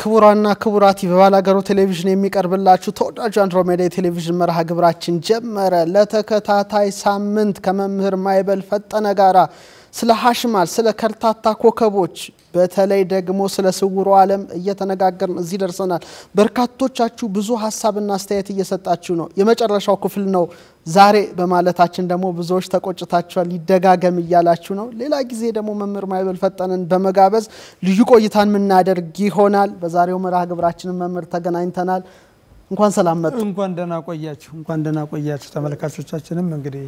ክቡራና ክቡራት በባላገሩ ቴሌቪዥን የሚቀርብላችሁ ተወዳጁ አንድሮሜዳ የቴሌቪዥን መርሃ ግብራችን ጀመረ። ለተከታታይ ሳምንት ከመምህር ማይበል ፈጠነ ጋራ ስለ ሀሽማል፣ ስለ ከርታታ ኮከቦች በተለይ ደግሞ ስለ ስውሩ ዓለም እየተነጋገርን እዚህ ደርሰናል። በርካቶቻችሁ ብዙ ሀሳብና አስተያየት እየሰጣችሁ ነው። የመጨረሻው ክፍል ነው ዛሬ በማለታችን ደግሞ ብዙዎች ተቆጭታችኋል። ይደጋገም እያላችሁ ነው። ሌላ ጊዜ ደግሞ መምህር ማይበል ፈጠነን በመጋበዝ ልዩ ቆይታን የምናደርግ ይሆናል። በዛሬው መርሃ ግብራችንን መምህር ተገናኝተናል። እንኳን ሰላም መጡ። እንኳን ደህና ቆያችሁ። እንኳን ደህና ቆያችሁ። ተመልካቾቻችንም እንግዲህ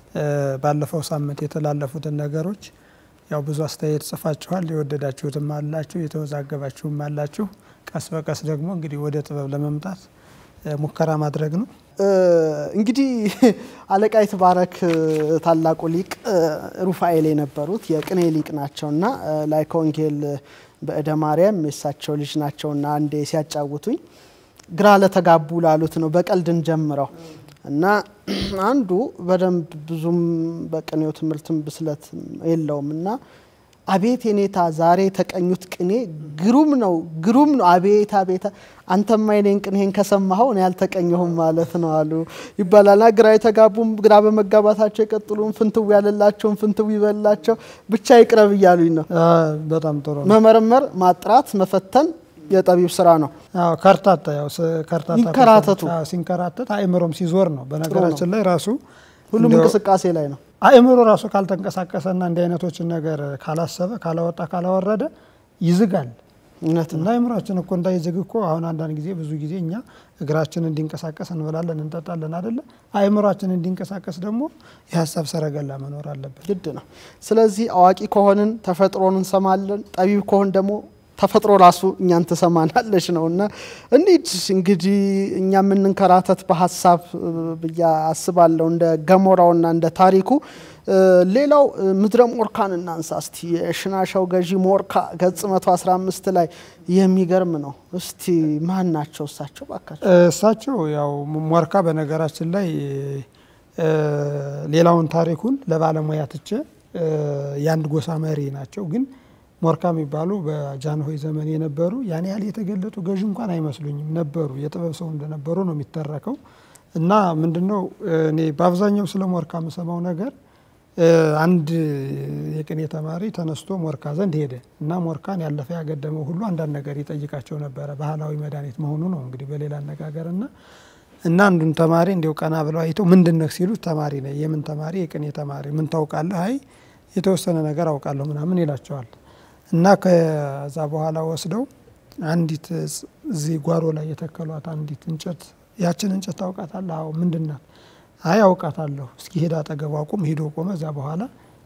ባለፈው ሳምንት የተላለፉትን ነገሮች ያው ብዙ አስተያየት ጽፋችኋል። የወደዳችሁትም አላችሁ፣ የተወዛገባችሁም አላችሁ። ቀስ በቀስ ደግሞ እንግዲህ ወደ ጥበብ ለመምጣት ሙከራ ማድረግ ነው። እንግዲህ አለቃ ይትባረክ ታላቁ ሊቅ ሩፋኤል የነበሩት የቅኔ ሊቅ ናቸውና ላይከ ወንጌል በእደ ማርያም የሳቸው ልጅ ናቸውና አንዴ ሲያጫውቱኝ ግራ ለተጋቡ ላሉት ነው በቀልድን ጀምረው እና አንዱ በደንብ ብዙም በቅኔው ትምህርትም ብስለት የለውም እና አቤት የኔታ ዛሬ የተቀኙት ቅኔ ግሩም ነው ግሩም ነው አቤት አቤት አንተማ የኔን ቅኔን ከሰማኸው እኔ ያልተቀኘሁም ማለት ነው አሉ ይባላልና ግራ የተጋቡም ግራ በመጋባታቸው የቀጥሉም ፍንትው ያለላቸውም ፍንትው ይበላቸው ብቻ ይቅረብ እያሉኝ ነው። በጣም ጥሩ ነው። መመርመር፣ ማጥራት፣ መፈተን የጠቢብ ስራ ነው። አዎ ከርታታ ያው ከርታታ ይንከራተቱ። አዎ ሲንከራተት አእምሮም ሲዞር ነው። በነገራችን ላይ ራሱ ሁሉም እንደው እንቅስቃሴ ላይ ነው። አእምሮ ራሱ ካልተንቀሳቀሰና እንዲህ አይነቶችን ነገር ካላሰበ ካላወጣ ካላወረደ ይዝጋል። እውነት ነው። እና አእምሯችን እኮ እንዳይዝግ እኮ አሁን አንዳንድ ጊዜ ብዙ ጊዜ እኛ እግራችን እንዲንቀሳቀስ እንበላለን እንጠጣለን አደለ? አእምሯችን እንዲንቀሳቀስ ደግሞ የሀሳብ ሰረገላ መኖር አለበት። ግድ ነው። ስለዚህ አዋቂ ከሆንን ተፈጥሮን እንሰማለን፣ ጠቢብ ከሆን ደግሞ ተፈጥሮ ራሱ እኛን ትሰማናለች ነው እና እንሂድ እንግዲህ እኛ የምንንከራተት በሀሳብ ብዬ አስባለሁ እንደ ገሞራውና እንደ ታሪኩ። ሌላው ምድረ ሞርካን እናንሳ እስቲ። የሽናሻው ገዢ ሞርካ ገጽ 115 ላይ የሚገርም ነው። እስቲ ማን ናቸው እሳቸው ባካቸው? እሳቸው ያው ሞርካ በነገራችን ላይ ሌላውን ታሪኩን ለባለሙያ ትቼ የአንድ ጎሳ መሪ ናቸው ግን ሞርካ የሚባሉ በጃንሆይ ዘመን የነበሩ ያን ያህል የተገለጡ ገዢ እንኳን አይመስሉኝም ነበሩ። የጥበብ ሰው እንደነበሩ ነው የሚተረከው። እና ምንድነው እኔ በአብዛኛው ስለ ሞርካ የምሰማው ነገር አንድ የቅኔ ተማሪ ተነስቶ ሞርካ ዘንድ ሄደ እና ሞርካን ያለፈ ያገደመው ሁሉ አንዳንድ ነገር ይጠይቃቸው ነበረ። ባህላዊ መድኃኒት መሆኑ ነው እንግዲህ በሌላ አነጋገር እና እና አንዱን ተማሪ እንዲው ቀና ብለው አይተው ምንድን ነህ ሲሉት ተማሪ ነኝ። የምን ተማሪ? የቅኔ ተማሪ። ምን ታውቃለህ? አይ የተወሰነ ነገር አውቃለሁ ምናምን ይላቸዋል። እና ከዛ በኋላ ወስደው አንዲት እዚህ ጓሮ ላይ የተከሏት አንዲት እንጨት ያችን እንጨት ታውቃታለህ? አዎ። ምንድን ናት? አይ አውቃታለሁ። እስኪ ሄዳ አጠገቧ ቁም። ሄዶ ቆመ። እዛ በኋላ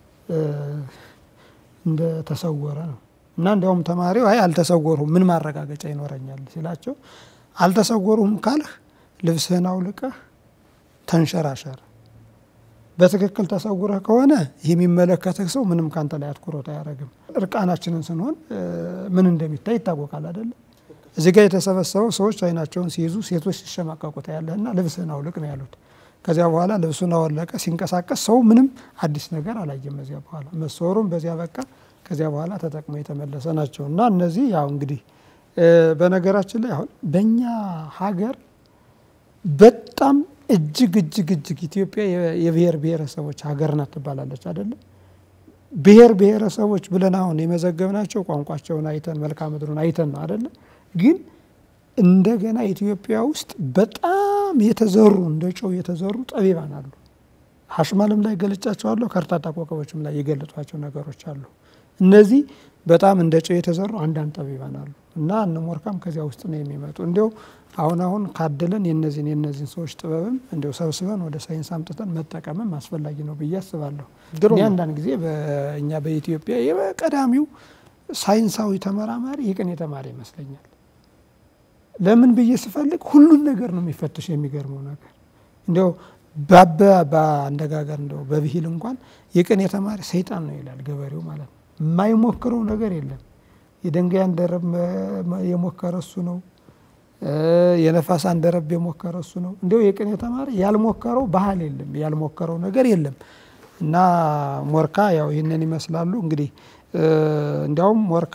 እንደ ተሰወረ ነው። እና እንዲያውም ተማሪው አይ አልተሰወሩም፣ ምን ማረጋገጫ ይኖረኛል ሲላቸው አልተሰወሩም ካልህ ልብስህን አውልቀህ ተንሸራሸር በትክክል ተሰውረህ ከሆነ ይህ የሚመለከትህ ሰው ምንም ካንተ ላይ አትኩሮት አያደርግም። እርቃናችንን ስንሆን ምን እንደሚታይ ይታወቃል አይደለም? እዚህ ጋር የተሰበሰበው ሰዎች አይናቸውን ሲይዙ ሴቶች ሲሸማቀቁ ታያለህና ልብስህን አውልቅ ነው ያሉት። ከዚያ በኋላ ልብሱን አወለቀ። ሲንቀሳቀስ ሰው ምንም አዲስ ነገር አላየም። በዚያ በኋላ መሰወሩም በዚያ በቃ። ከዚያ በኋላ ተጠቅሞ የተመለሰ ናቸው እና እነዚህ ያው እንግዲህ በነገራችን ላይ አሁን በእኛ ሀገር በጣም እጅግ እጅግ እጅግ ኢትዮጵያ የብሔር ብሔረሰቦች ሀገር ናት ትባላለች አይደለም። ብሔር ብሔረሰቦች ብለን አሁን የመዘገብናቸው ቋንቋቸውን አይተን መልክዓ ምድሩን አይተን ነው አይደለም። ግን እንደገና ኢትዮጵያ ውስጥ በጣም የተዘሩ እንደ ጨው የተዘሩ ጠቢባን አሉ። ሀሽማልም ላይ ገልጫቸዋለሁ፣ ከርታታ ኮከቦችም ላይ የገለጧቸው ነገሮች አሉ። እነዚህ በጣም እንደ ጨው የተዘሩ አንዳንድ ጠቢባን አሉ እና እነ ሞርካም ከዚያ ውስጥ ነው የሚመጡ እንዲያው አሁን አሁን ካደለን የነዚህን የነዚህን ሰዎች ጥበብም እንዲያው ሰብስበን ወደ ሳይንስ አምጥተን መጠቀምም አስፈላጊ ነው ብዬ አስባለሁ። እኔ አንዳንድ ጊዜ በእኛ በኢትዮጵያ የቀዳሚው ሳይንሳዊ ተመራማሪ የቅኔ ተማሪ ይመስለኛል። ለምን ብዬ ስፈልግ ሁሉን ነገር ነው የሚፈትሽ። የሚገርመው ነገር እንዲያው ባበ በአነጋገር እንደው በብሂል እንኳን የቅኔ ተማሪ ሰይጣን ነው ይላል ገበሬው ማለት ነው። የማይሞክረው ነገር የለም። የድንጋይ አንደረብ የሞከረ እሱ ነው። የነፋስ አንደረብ የሞከረ እሱ ነው። እንዲያው የቅኔ ተማሪ ያልሞከረው ባህል የለም፣ ያልሞከረው ነገር የለም። እና ሞርካ ያው ይህንን ይመስላሉ እንግዲህ እንዲያውም ሞርካ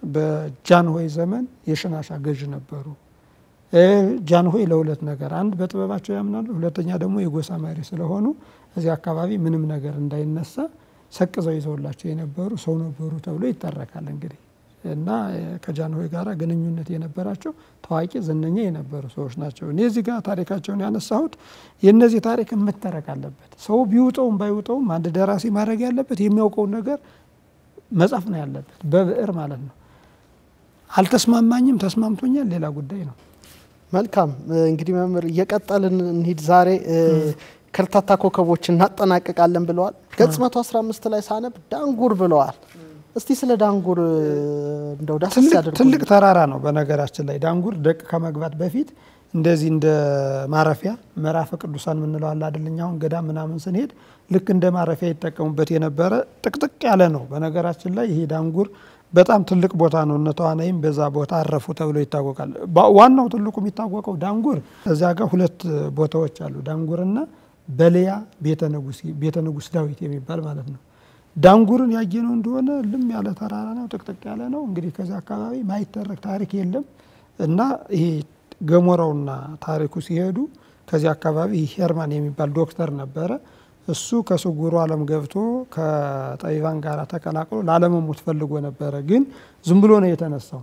በጃንሆይ ዘመን የሽናሻ ገዥ ነበሩ። ጃንሆይ ለሁለት ነገር፣ አንድ በጥበባቸው ያምናሉ፣ ሁለተኛ ደግሞ የጎሳ መሪ ስለሆኑ እዚህ አካባቢ ምንም ነገር እንዳይነሳ ሰቅዘው ይዘውላቸው የነበሩ ሰው ነበሩ ተብሎ ይተረካል። እንግዲህ እና ከጃንሆይ ጋር ግንኙነት የነበራቸው ታዋቂ ዝነኛ የነበሩ ሰዎች ናቸው። እኔ እዚህ ጋር ታሪካቸውን ያነሳሁት የእነዚህ ታሪክ መተረክ አለበት። ሰው ቢውጠውም ባይውጠውም አንድ ደራሲ ማድረግ ያለበት የሚያውቀውን ነገር መጻፍ ነው ያለበት፣ በብዕር ማለት ነው። አልተስማማኝም፣ ተስማምቶኛል፣ ሌላ ጉዳይ ነው። መልካም እንግዲህ መምህር እየቀጠልን እንሂድ። ዛሬ ከርታታ ኮከቦች እናጠናቅቃለን ብለዋል። ገጽ 115 ላይ ሳነብ ዳንጉር ብለዋል። እስቲ ስለ ዳንጉር እንደው ዳሰስ ያድርጉ። ትልቅ ተራራ ነው። በነገራችን ላይ ዳንጉር ደቅ ከመግባት በፊት እንደዚህ እንደ ማረፊያ ምዕራፈ ቅዱሳን የምንለው አለ አይደል? እኛ አሁን ገዳም ምናምን ስንሄድ ልክ እንደ ማረፊያ ይጠቀሙበት የነበረ ጥቅጥቅ ያለ ነው። በነገራችን ላይ ይሄ ዳንጉር በጣም ትልቅ ቦታ ነው። እነ ተዋናይም በዛ ቦታ አረፉ ተብሎ ይታወቃል። ዋናው ትልቁ የሚታወቀው ዳንጉር እዚያ ጋር ሁለት ቦታዎች አሉ። ዳንጉርና በልያ ቤተ ንጉሥ ዳዊት የሚባል ማለት ነው። ዳንጉርን ያየነው እንደሆነ ልም ያለ ተራራ ነው፣ ጥቅጥቅ ያለ ነው። እንግዲህ ከዚህ አካባቢ ማይተረክ ታሪክ የለም እና ይሄ ገሞራውና ታሪኩ ሲሄዱ ከዚህ አካባቢ ሄርማን የሚባል ዶክተር ነበረ። እሱ ከስውሩ ዓለም ገብቶ ከጠቢባን ጋር ተቀላቅሎ ላለመሞት ፈልጎ ነበረ። ግን ዝም ብሎ ነው የተነሳው።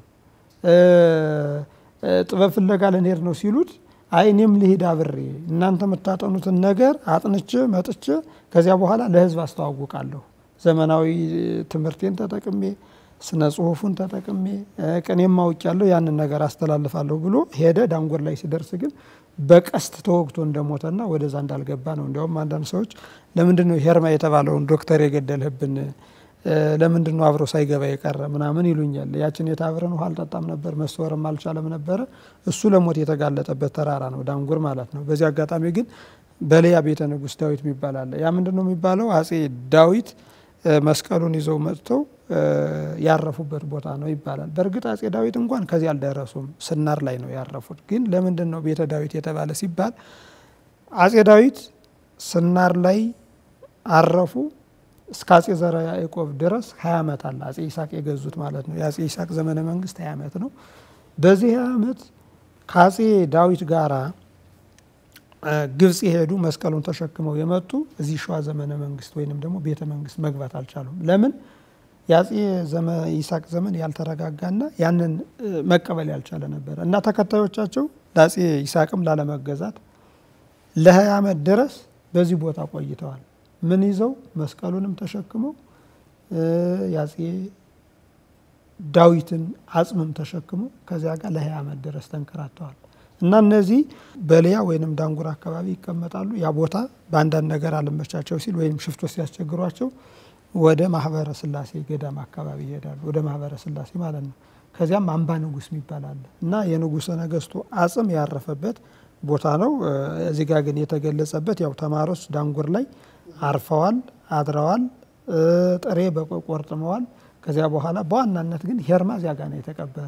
ጥበብ ፍለጋ ልንሄድ ነው ሲሉት አይ እኔም ልሂድ አብሬ እናንተ የምታጠኑትን ነገር አጥንቼ መጥቼ ከዚያ በኋላ ለሕዝብ አስተዋውቃለሁ ዘመናዊ ትምህርቴን ተጠቅሜ ስነ ጽሁፉን ተጠቅሜ ቅኔም አውቄያለሁ ያንን ነገር አስተላልፋለሁ ብሎ ሄደ። ዳንጉር ላይ ሲደርስ ግን በቀስት ተወግቶ እንደሞተና ወደዛ እንዳልገባ ነው። እንዲያውም አንዳንድ ሰዎች ለምንድን ነው ሄርማ የተባለውን ዶክተር የገደልህብን? ለምንድን ነው አብሮ ሳይገባ የቀረ ምናምን ይሉኛል። ያችን የታብረን ውሃ አልጠጣም ነበር፣ መሰወርም አልቻለም ነበረ። እሱ ለሞት የተጋለጠበት ተራራ ነው ዳንጉር ማለት ነው። በዚህ አጋጣሚ ግን በልያ ቤተ ንጉሥ ዳዊት የሚባል አለ። ያ ምንድን ነው የሚባለው? አጼ ዳዊት መስቀሉን ይዘው መጥተው ያረፉበት ቦታ ነው ይባላል። በእርግጥ አጼ ዳዊት እንኳን ከዚህ አልደረሱም፣ ስናር ላይ ነው ያረፉት። ግን ለምንድን ነው ቤተ ዳዊት የተባለ ሲባል አጼ ዳዊት ስናር ላይ አረፉ። እስከ አጼ ዘርዓ ያዕቆብ ድረስ ሀያ ዓመት አለ። አጼ ይስሐቅ የገዙት ማለት ነው። የአጼ ይስሐቅ ዘመነ መንግስት ሀያ ዓመት ነው። በዚህ ዓመት ከአጼ ዳዊት ጋራ ግብጽ የሄዱ መስቀሉን ተሸክመው የመጡ እዚህ ሸዋ ዘመነ መንግስት ወይንም ደግሞ ቤተ መንግስት መግባት አልቻሉም። ለምን? የአጼ ይስሐቅ ዘመን ያልተረጋጋና ያንን መቀበል ያልቻለ ነበረ እና ተከታዮቻቸው ለአጼ ይስሐቅም ላለመገዛት ለሀያ ዓመት ድረስ በዚህ ቦታ ቆይተዋል። ምን ይዘው መስቀሉንም ተሸክመው የአጼ ዳዊትን አጽምም ተሸክመው ከዚያ ጋር ለሀያ ዓመት ድረስ ተንከራተዋል። እና እነዚህ በልያ ወይንም ዳንጉር አካባቢ ይቀመጣሉ። ያ ቦታ በአንዳንድ ነገር አልመቻቸው ሲል ወይም ሽፍቶች ሲያስቸግሯቸው ወደ ማህበረ ስላሴ ገዳም አካባቢ ይሄዳሉ። ወደ ማህበረ ስላሴ ማለት ነው። ከዚያም አምባ ንጉስ የሚባል አለ እና የንጉሰ ነገስቱ አጽም ያረፈበት ቦታ ነው። እዚህ ጋር ግን የተገለጸበት ያው ተማሪዎች ዳንጉር ላይ አርፈዋል፣ አድረዋል፣ ጥሬ ቆርጥመዋል። ከዚያ በኋላ በዋናነት ግን ሄርማ እዚያ ጋር ነው የተቀበረ።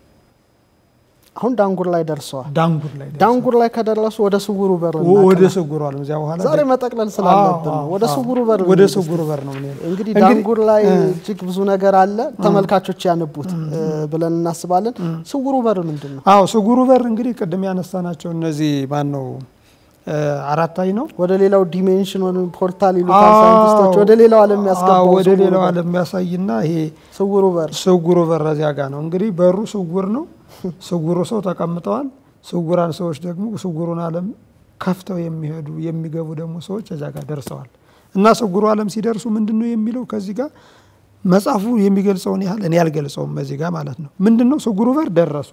አሁን ዳንጉር ላይ ደርሰዋል። ዳንጉር ላይ ዳንጉር ላይ ከደረሱ ወደ ስውሩ በር ወደ ስውሩ ዓለም እዚያ በኋላ ዛሬ መጠቅለል ስላለብን ነው። ወደ ስውሩ በር ወደ ስውሩ በር ነው። እንግዲህ ዳንጉር ላይ እጅግ ብዙ ነገር አለ። ተመልካቾች ያነቡት ብለን እናስባለን። ስውሩ በር ምንድን ነው? አዎ ስውሩ በር እንግዲህ ቅድም ያነሳናቸው እነዚህ ማን ነው አራታይ ነው። ወደ ሌላው ዲሜንሽን ወይም ፖርታል ይሉታል ሳይንቲስቶች። ወደ ሌላው ዓለም የሚያስገባው ወደ ሌላው ዓለም የሚያሳይና ይሄ ስውሩ በር ስውሩ በር እዚያ ጋር ነው። እንግዲህ በሩ ስውር ነው። ስውሩ ሰው ተቀምጠዋል። ስውራን ሰዎች ደግሞ ስውሩን ዓለም ከፍተው የሚሄዱ የሚገቡ ደግሞ ሰዎች እዚያ ጋር ደርሰዋል። እና ስውሩ ዓለም ሲደርሱ ምንድን ነው የሚለው ከዚህ ጋር መጽሐፉ የሚገልጸውን ያህል እኔ አልገልጸውም። እዚህ ጋር ማለት ነው ምንድን ነው ስውሩ በር ደረሱ።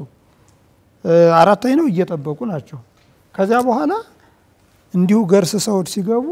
አራታይ ነው እየጠበቁ ናቸው። ከዚያ በኋላ እንዲሁ ገርስሰው ሲገቡ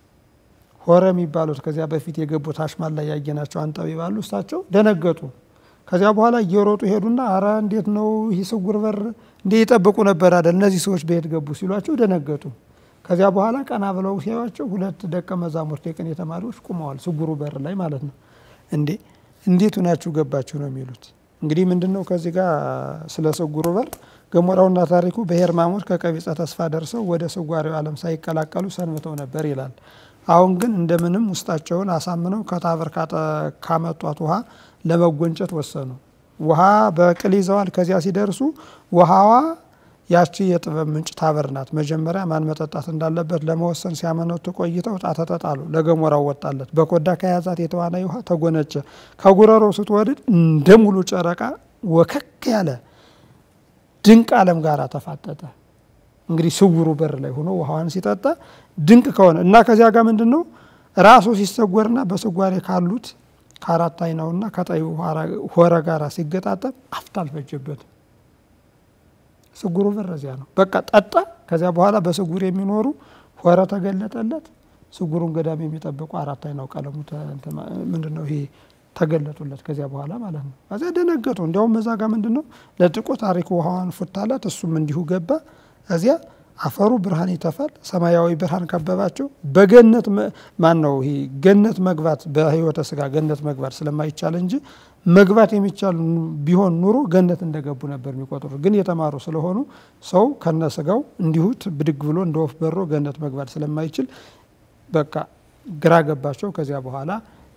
ሆረ የሚባሉት ከዚያ በፊት የገቡት አሽማል ላይ ያየናቸው አንጠቢ ባሉ እሳቸው ደነገጡ። ከዚያ በኋላ እየሮጡ ሄዱና አረ እንዴት ነው ይህ ስውር በር እንዴ ይጠብቁ ነበር አይደል እነዚህ ሰዎች በየት ገቡ ሲሏቸው ደነገጡ። ከዚያ በኋላ ቀና ብለው ሲያዩቸው ሁለት ደቀ መዛሙርት የቅኔ ተማሪዎች ቁመዋል፣ ስውሩ በር ላይ ማለት ነው። እንዴ እንዴት ሁናችሁ ገባችሁ ነው የሚሉት። እንግዲህ ምንድን ነው ከዚህ ጋር ስለ ስውሩ በር ገሞራውና ታሪኩ በሄርማሞት ከቀቢጸ ተስፋ ደርሰው ወደ ስዋሪው ዓለም ሳይቀላቀሉ ሰንብተው ነበር ይላል። አሁን ግን እንደምንም ውስጣቸውን አሳምነው ከታበር ካመጧት ውሃ ለመጎንጨት ወሰኑ። ውሃ በቅል ይዘዋል። ከዚያ ሲደርሱ ውሃዋ ያቺ የጥበብ ምንጭ ታበር ናት። መጀመሪያ ማን መጠጣት እንዳለበት ለመወሰን ሲያመነቱ ቆይተው ዕጣ ተጣጣሉ። ለገሞራው ወጣለት። በኮዳ ከያዛት የተዋናይ ውሃ ተጎነጨ። ከጉረሮው ስትወድድ እንደ ሙሉ ጨረቃ ወከክ ያለ ድንቅ ዓለም ጋር ተፋጠጠ። እንግዲህ ስውሩ በር ላይ ሆኖ ውሃዋን ሲጠጣ ድንቅ ከሆነ እና ከዚያ ጋር ምንድን ነው ራሱ ሲሰጎርና በስጓሬ ካሉት ከአራት አይናውና ከጠዩ ሆረ ጋር ሲገጣጠም አፍታ አልፈጀበትም። ስጉሩ በር እዚያ ነው። በቃ ጠጣ። ከዚያ በኋላ በስጉር የሚኖሩ ሆረ ተገለጠለት። ስጉሩን ገዳም የሚጠብቁ አራት አይናው ቀለሙ ምንድን ነው ይሄ ተገለጡለት። ከዚያ በኋላ ማለት ነው። ከዚያ ደነገጡ። እንዲያውም እዛ ጋር ምንድን ነው ለጥቆ ታሪኩ ውሃዋን ፉታላት። እሱም እንዲሁ ገባ። እዚያ አፈሩ ብርሃን ይተፋል። ሰማያዊ ብርሃን ከበባቸው። በገነት ማን ነው ይሄ ገነት መግባት በሕይወተ ስጋ ገነት መግባት ስለማይቻል እንጂ መግባት የሚቻል ቢሆን ኑሮ ገነት እንደገቡ ነበር የሚቆጥሩ። ግን የተማሩ ስለሆኑ ሰው ከነ ስጋው እንዲሁ ብድግ ብሎ እንደ ወፍ በሮ ገነት መግባት ስለማይችል በቃ ግራ ገባቸው። ከዚያ በኋላ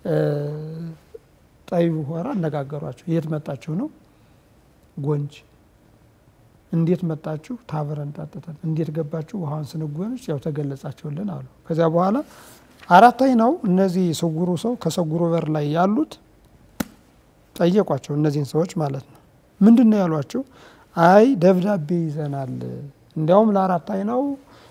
ጠቢቡ ሆራ አነጋገሯቸው። የት መጣችሁ ነው? ጎንጅ እንዴት መጣችሁ? ታብረን ጠጥተን። እንዴት ገባችሁ? ውሃን ስንጎንጭ ያው ተገለጻችሁልን አሉ። ከዚያ በኋላ አራት አይናው እነዚህ ስጉሩ ሰው ከስጉሩ በር ላይ ያሉት ጠየቋቸው፣ እነዚህን ሰዎች ማለት ነው። ምንድን ነው ያሏቸው? አይ ደብዳቤ ይዘናል፣ እንዲያውም ለአራት አይናው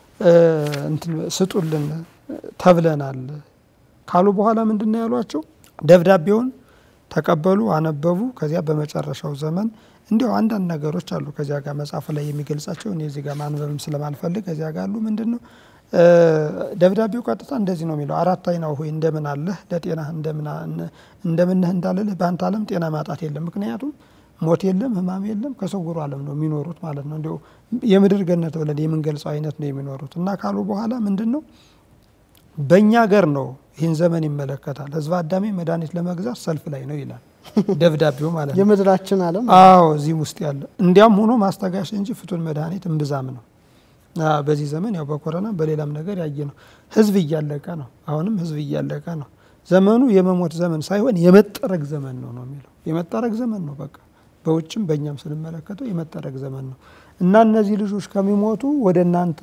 ስጡልን ተብለናል ካሉ በኋላ ምንድን ነው ያሏቸው? ደብዳቤውን ተቀበሉ፣ አነበቡ። ከዚያ በመጨረሻው ዘመን እንዲያው አንዳንድ ነገሮች አሉ ከዚያ ጋር መጽሐፉ ላይ የሚገልጻቸው እኔ እዚህ ጋር ማንበብም ስለማልፈልግ ከዚያ ጋር አሉ። ምንድን ነው ደብዳቤው ቀጥታ እንደዚህ ነው የሚለው አራት አይናው ሆይ እንደምን አለህ ለጤና እንደምንህ እንዳልልህ በአንተ ዓለም ጤና ማጣት የለም። ምክንያቱም ሞት የለም፣ ሕማም የለም። ከስውሩ ዓለም ነው የሚኖሩት ማለት ነው። እንዲያው የምድር ገነት ብለን የምንገልጸው አይነት ነው የሚኖሩት እና ካሉ በኋላ ምንድን ነው በእኛ ገር ነው ይህን ዘመን ይመለከታል። ህዝበ አዳሜ መድኃኒት ለመግዛት ሰልፍ ላይ ነው ይላል ደብዳቤው ማለት ነው። የምድራችን ዓለም አዎ እዚህም ውስጥ ያለ እንዲያም ሆኖ ማስታጋሽ እንጂ ፍቱን መድኃኒት እምብዛም ነው። በዚህ ዘመን ያው በኮረና በሌላም ነገር ያየ ነው። ህዝብ እያለቀ ነው። አሁንም ህዝብ እያለቀ ነው። ዘመኑ የመሞት ዘመን ሳይሆን የመጠረግ ዘመን ነው ነው የሚለው የመጠረግ ዘመን ነው። በቃ በውጭም በእኛም ስንመለከተው የመጠረግ ዘመን ነው እና እነዚህ ልጆች ከሚሞቱ ወደ እናንተ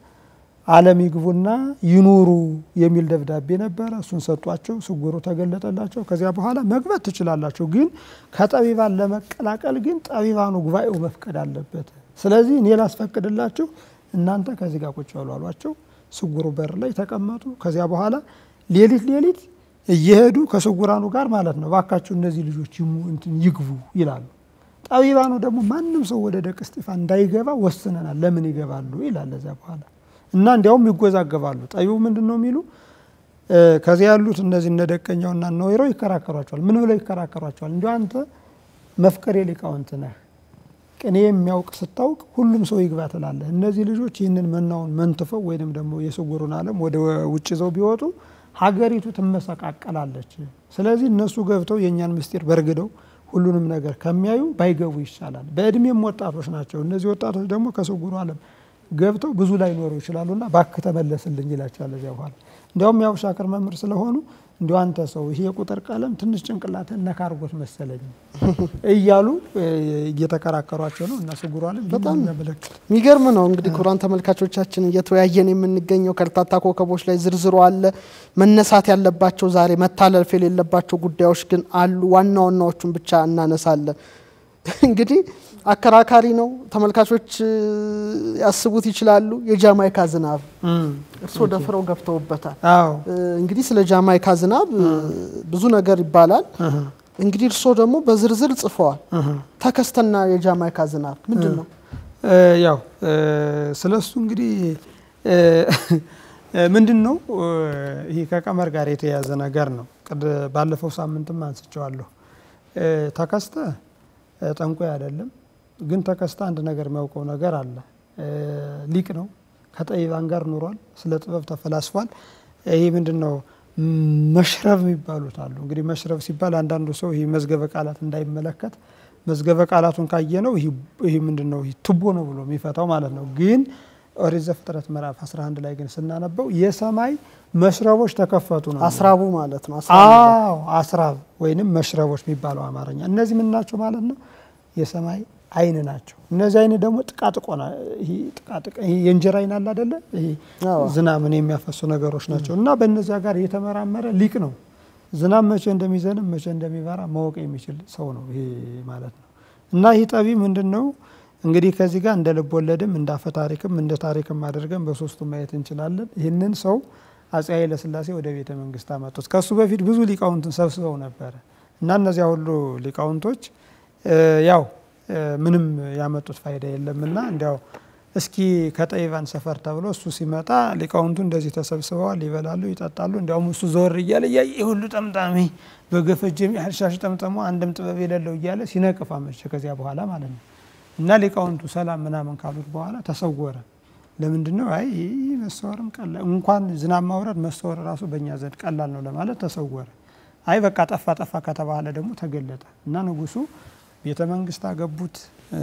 ዓለም ይግቡና ይኑሩ የሚል ደብዳቤ ነበረ። እሱን ሰጧቸው። ስጉሩ ተገለጠላቸው። ከዚያ በኋላ መግባት ትችላላችሁ፣ ግን ከጠቢባን ለመቀላቀል ግን ጠቢባኑ ጉባኤው መፍቀድ አለበት። ስለዚህ እኔ ላስፈቅድላችሁ፣ እናንተ ከዚህ ጋር ቁጭ በሉ አሏቸው። ስጉሩ በር ላይ ተቀመጡ። ከዚያ በኋላ ሌሊት ሌሊት እየሄዱ ከስጉራኑ ጋር ማለት ነው ባካችሁ እነዚህ ልጆች ይግቡ ይላሉ። ጠቢባኑ ደግሞ ማንም ሰው ወደ ደቅ እስጢፋን እንዳይገባ ወስነናል። ለምን ይገባሉ ይላል። ከዚያ በኋላ እና እንዲያውም ይጎዛገባሉ። ጠቢቡ ምንድን ነው የሚሉ ከዚያ ያሉት እነዚህ እነ ደቀኛውና እነ ወይራው ይከራከሯቸዋል። ምን ብለው ይከራከሯቸዋል? እንዲ አንተ መፍቀሬ ሊቃውንት ነህ፣ ቅኔ የሚያውቅ ስታውቅ ሁሉም ሰው ይግባ ትላለህ። እነዚህ ልጆች ይህንን መናውን መንትፈው ወይንም ደግሞ የስውሩን ዓለም ወደ ውጭ ይዘው ቢወጡ ሀገሪቱ ትመሰቃቀላለች። ስለዚህ እነሱ ገብተው የእኛን ምስጢር በርግደው ሁሉንም ነገር ከሚያዩ ባይገቡ ይሻላል። በእድሜም ወጣቶች ናቸው። እነዚህ ወጣቶች ደግሞ ከስውሩ ዓለም ገብተው ብዙ ላይ ኖሩ ይችላሉና ባክህ ተመለስልኝ ይላቸዋል። እዚያ በኋላ እንዲያውም ያው ሻክር መምህር ስለሆኑ እንዲ አንተ ሰው ይሄ የቁጥር ቀለም ትንሽ ጭንቅላትን ነካ አድርጎት መሰለኝ እያሉ እየተከራከሯቸው ነው። እና ስውሩ ዓለም በጣም ያመለክት የሚገርም ነው። እንግዲህ ክቡራን ተመልካቾቻችን እየተወያየን የምንገኘው ከርታታ ኮከቦች ላይ ዝርዝሩ አለ። መነሳት ያለባቸው ዛሬ መታለፍ የሌለባቸው ጉዳዮች ግን አሉ። ዋና ዋናዎቹን ብቻ እናነሳለን። እንግዲህ አከራካሪ ነው። ተመልካቾች ያስቡት ይችላሉ። የጃማይካ ዝናብ እርስዎ ደፍረው ገብተውበታል። አዎ እንግዲህ ስለ ጃማይካ ዝናብ ብዙ ነገር ይባላል። እንግዲህ እርስዎ ደግሞ በዝርዝር ጽፈዋል። ተከስተና የጃማይካ ዝናብ ምንድን ነው? ያው ስለ እሱ እንግዲህ ምንድን ነው ይህ ከቀመር ጋር የተያያዘ ነገር ነው። ባለፈው ሳምንትም አንስቸዋለሁ። ተከስተ ጠንቋይ አይደለም፣ ግን ተከስተ አንድ ነገር የሚያውቀው ነገር አለ። ሊቅ ነው። ከጠቢባን ጋር ኑሯል። ስለ ጥበብ ተፈላስፏል። ይህ ምንድን ነው መሽረብ የሚባሉት አሉ። እንግዲህ መሽረብ ሲባል አንዳንዱ ሰው ይህ መዝገበ ቃላት እንዳይመለከት መዝገበ ቃላቱን ካየ ነው ይህ ምንድን ነው ቱቦ ነው ብሎ የሚፈታው ማለት ነው። ግን ኦሪት ዘፍጥረት ምዕራፍ 11 ላይ ግን ስናነበው የሰማይ መሽረቦች ተከፈቱ ነው። አስራቡ ማለት ነው። አስራቡ አዎ አስራብ ወይንም መሽረቦች የሚባለው አማርኛ። እነዚህ ምን ናቸው ማለት ነው? የሰማይ አይን ናቸው። እነዚህ አይን ደግሞ ጥቃጥቆ ና- ይሄ ጥቃጥቅ ይሄ የእንጀራ አይን አለ አይደለ? ይሄ አዎ። ዝናብን የሚያፈሱ ነገሮች ናቸው እና በእነዚያ ጋር የተመራመረ ሊቅ ነው። ዝናብ መቼ እንደሚዘንብ መቼ እንደሚበራ ማወቅ የሚችል ሰው ነው ይሄ ማለት ነው። እና ይህ ጠቢ ምንድን ነው እንግዲህ ከዚህ ጋር እንደ ልብ ወለድም እንደ አፈ ታሪክም እንደ ታሪክም አድርገን በሶስቱ ማየት እንችላለን። ይህንን ሰው አፄ ኃይለ ሥላሴ ወደ ቤተ መንግስት አመጡት። ከሱ በፊት ብዙ ሊቃውንትን ሰብስበው ነበረ እና እነዚያ ሁሉ ሊቃውንቶች እ ያው እ ምንም ያመጡት ፋይዳ የለምና እንዲያው እስኪ ከጠይባን ሰፈር ተብሎ እሱ ሲመጣ ሊቃውንቱ እንደዚህ ተሰብስበዋል፣ ይበላሉ፣ ይጠጣሉ። እንዲያውም እሱ ዘወር እያለ እያየ ይህ ሁሉ ጠምጣሚ በገፈጀም ያህል ሻሽ ጠምጠሞ አንድም ጥበብ የሌለው እያለ ሲነቅፍ አመሸ። ከዚያ በኋላ ማለት ነው እና ሊቃውንቱ ሰላም ምናምን ካሉት በኋላ ተሰወረ። ለምንድን ነው? አይ ይህ መሰወርም ቀላል እንኳን ዝናብ ማውረድ መሰወር ራሱ በእኛ ዘንድ ቀላል ነው ለማለት ተሰወረ። አይ በቃ ጠፋ ጠፋ ከተባለ ደግሞ ተገለጠ እና ንጉሱ ቤተ መንግስት አገቡት። እ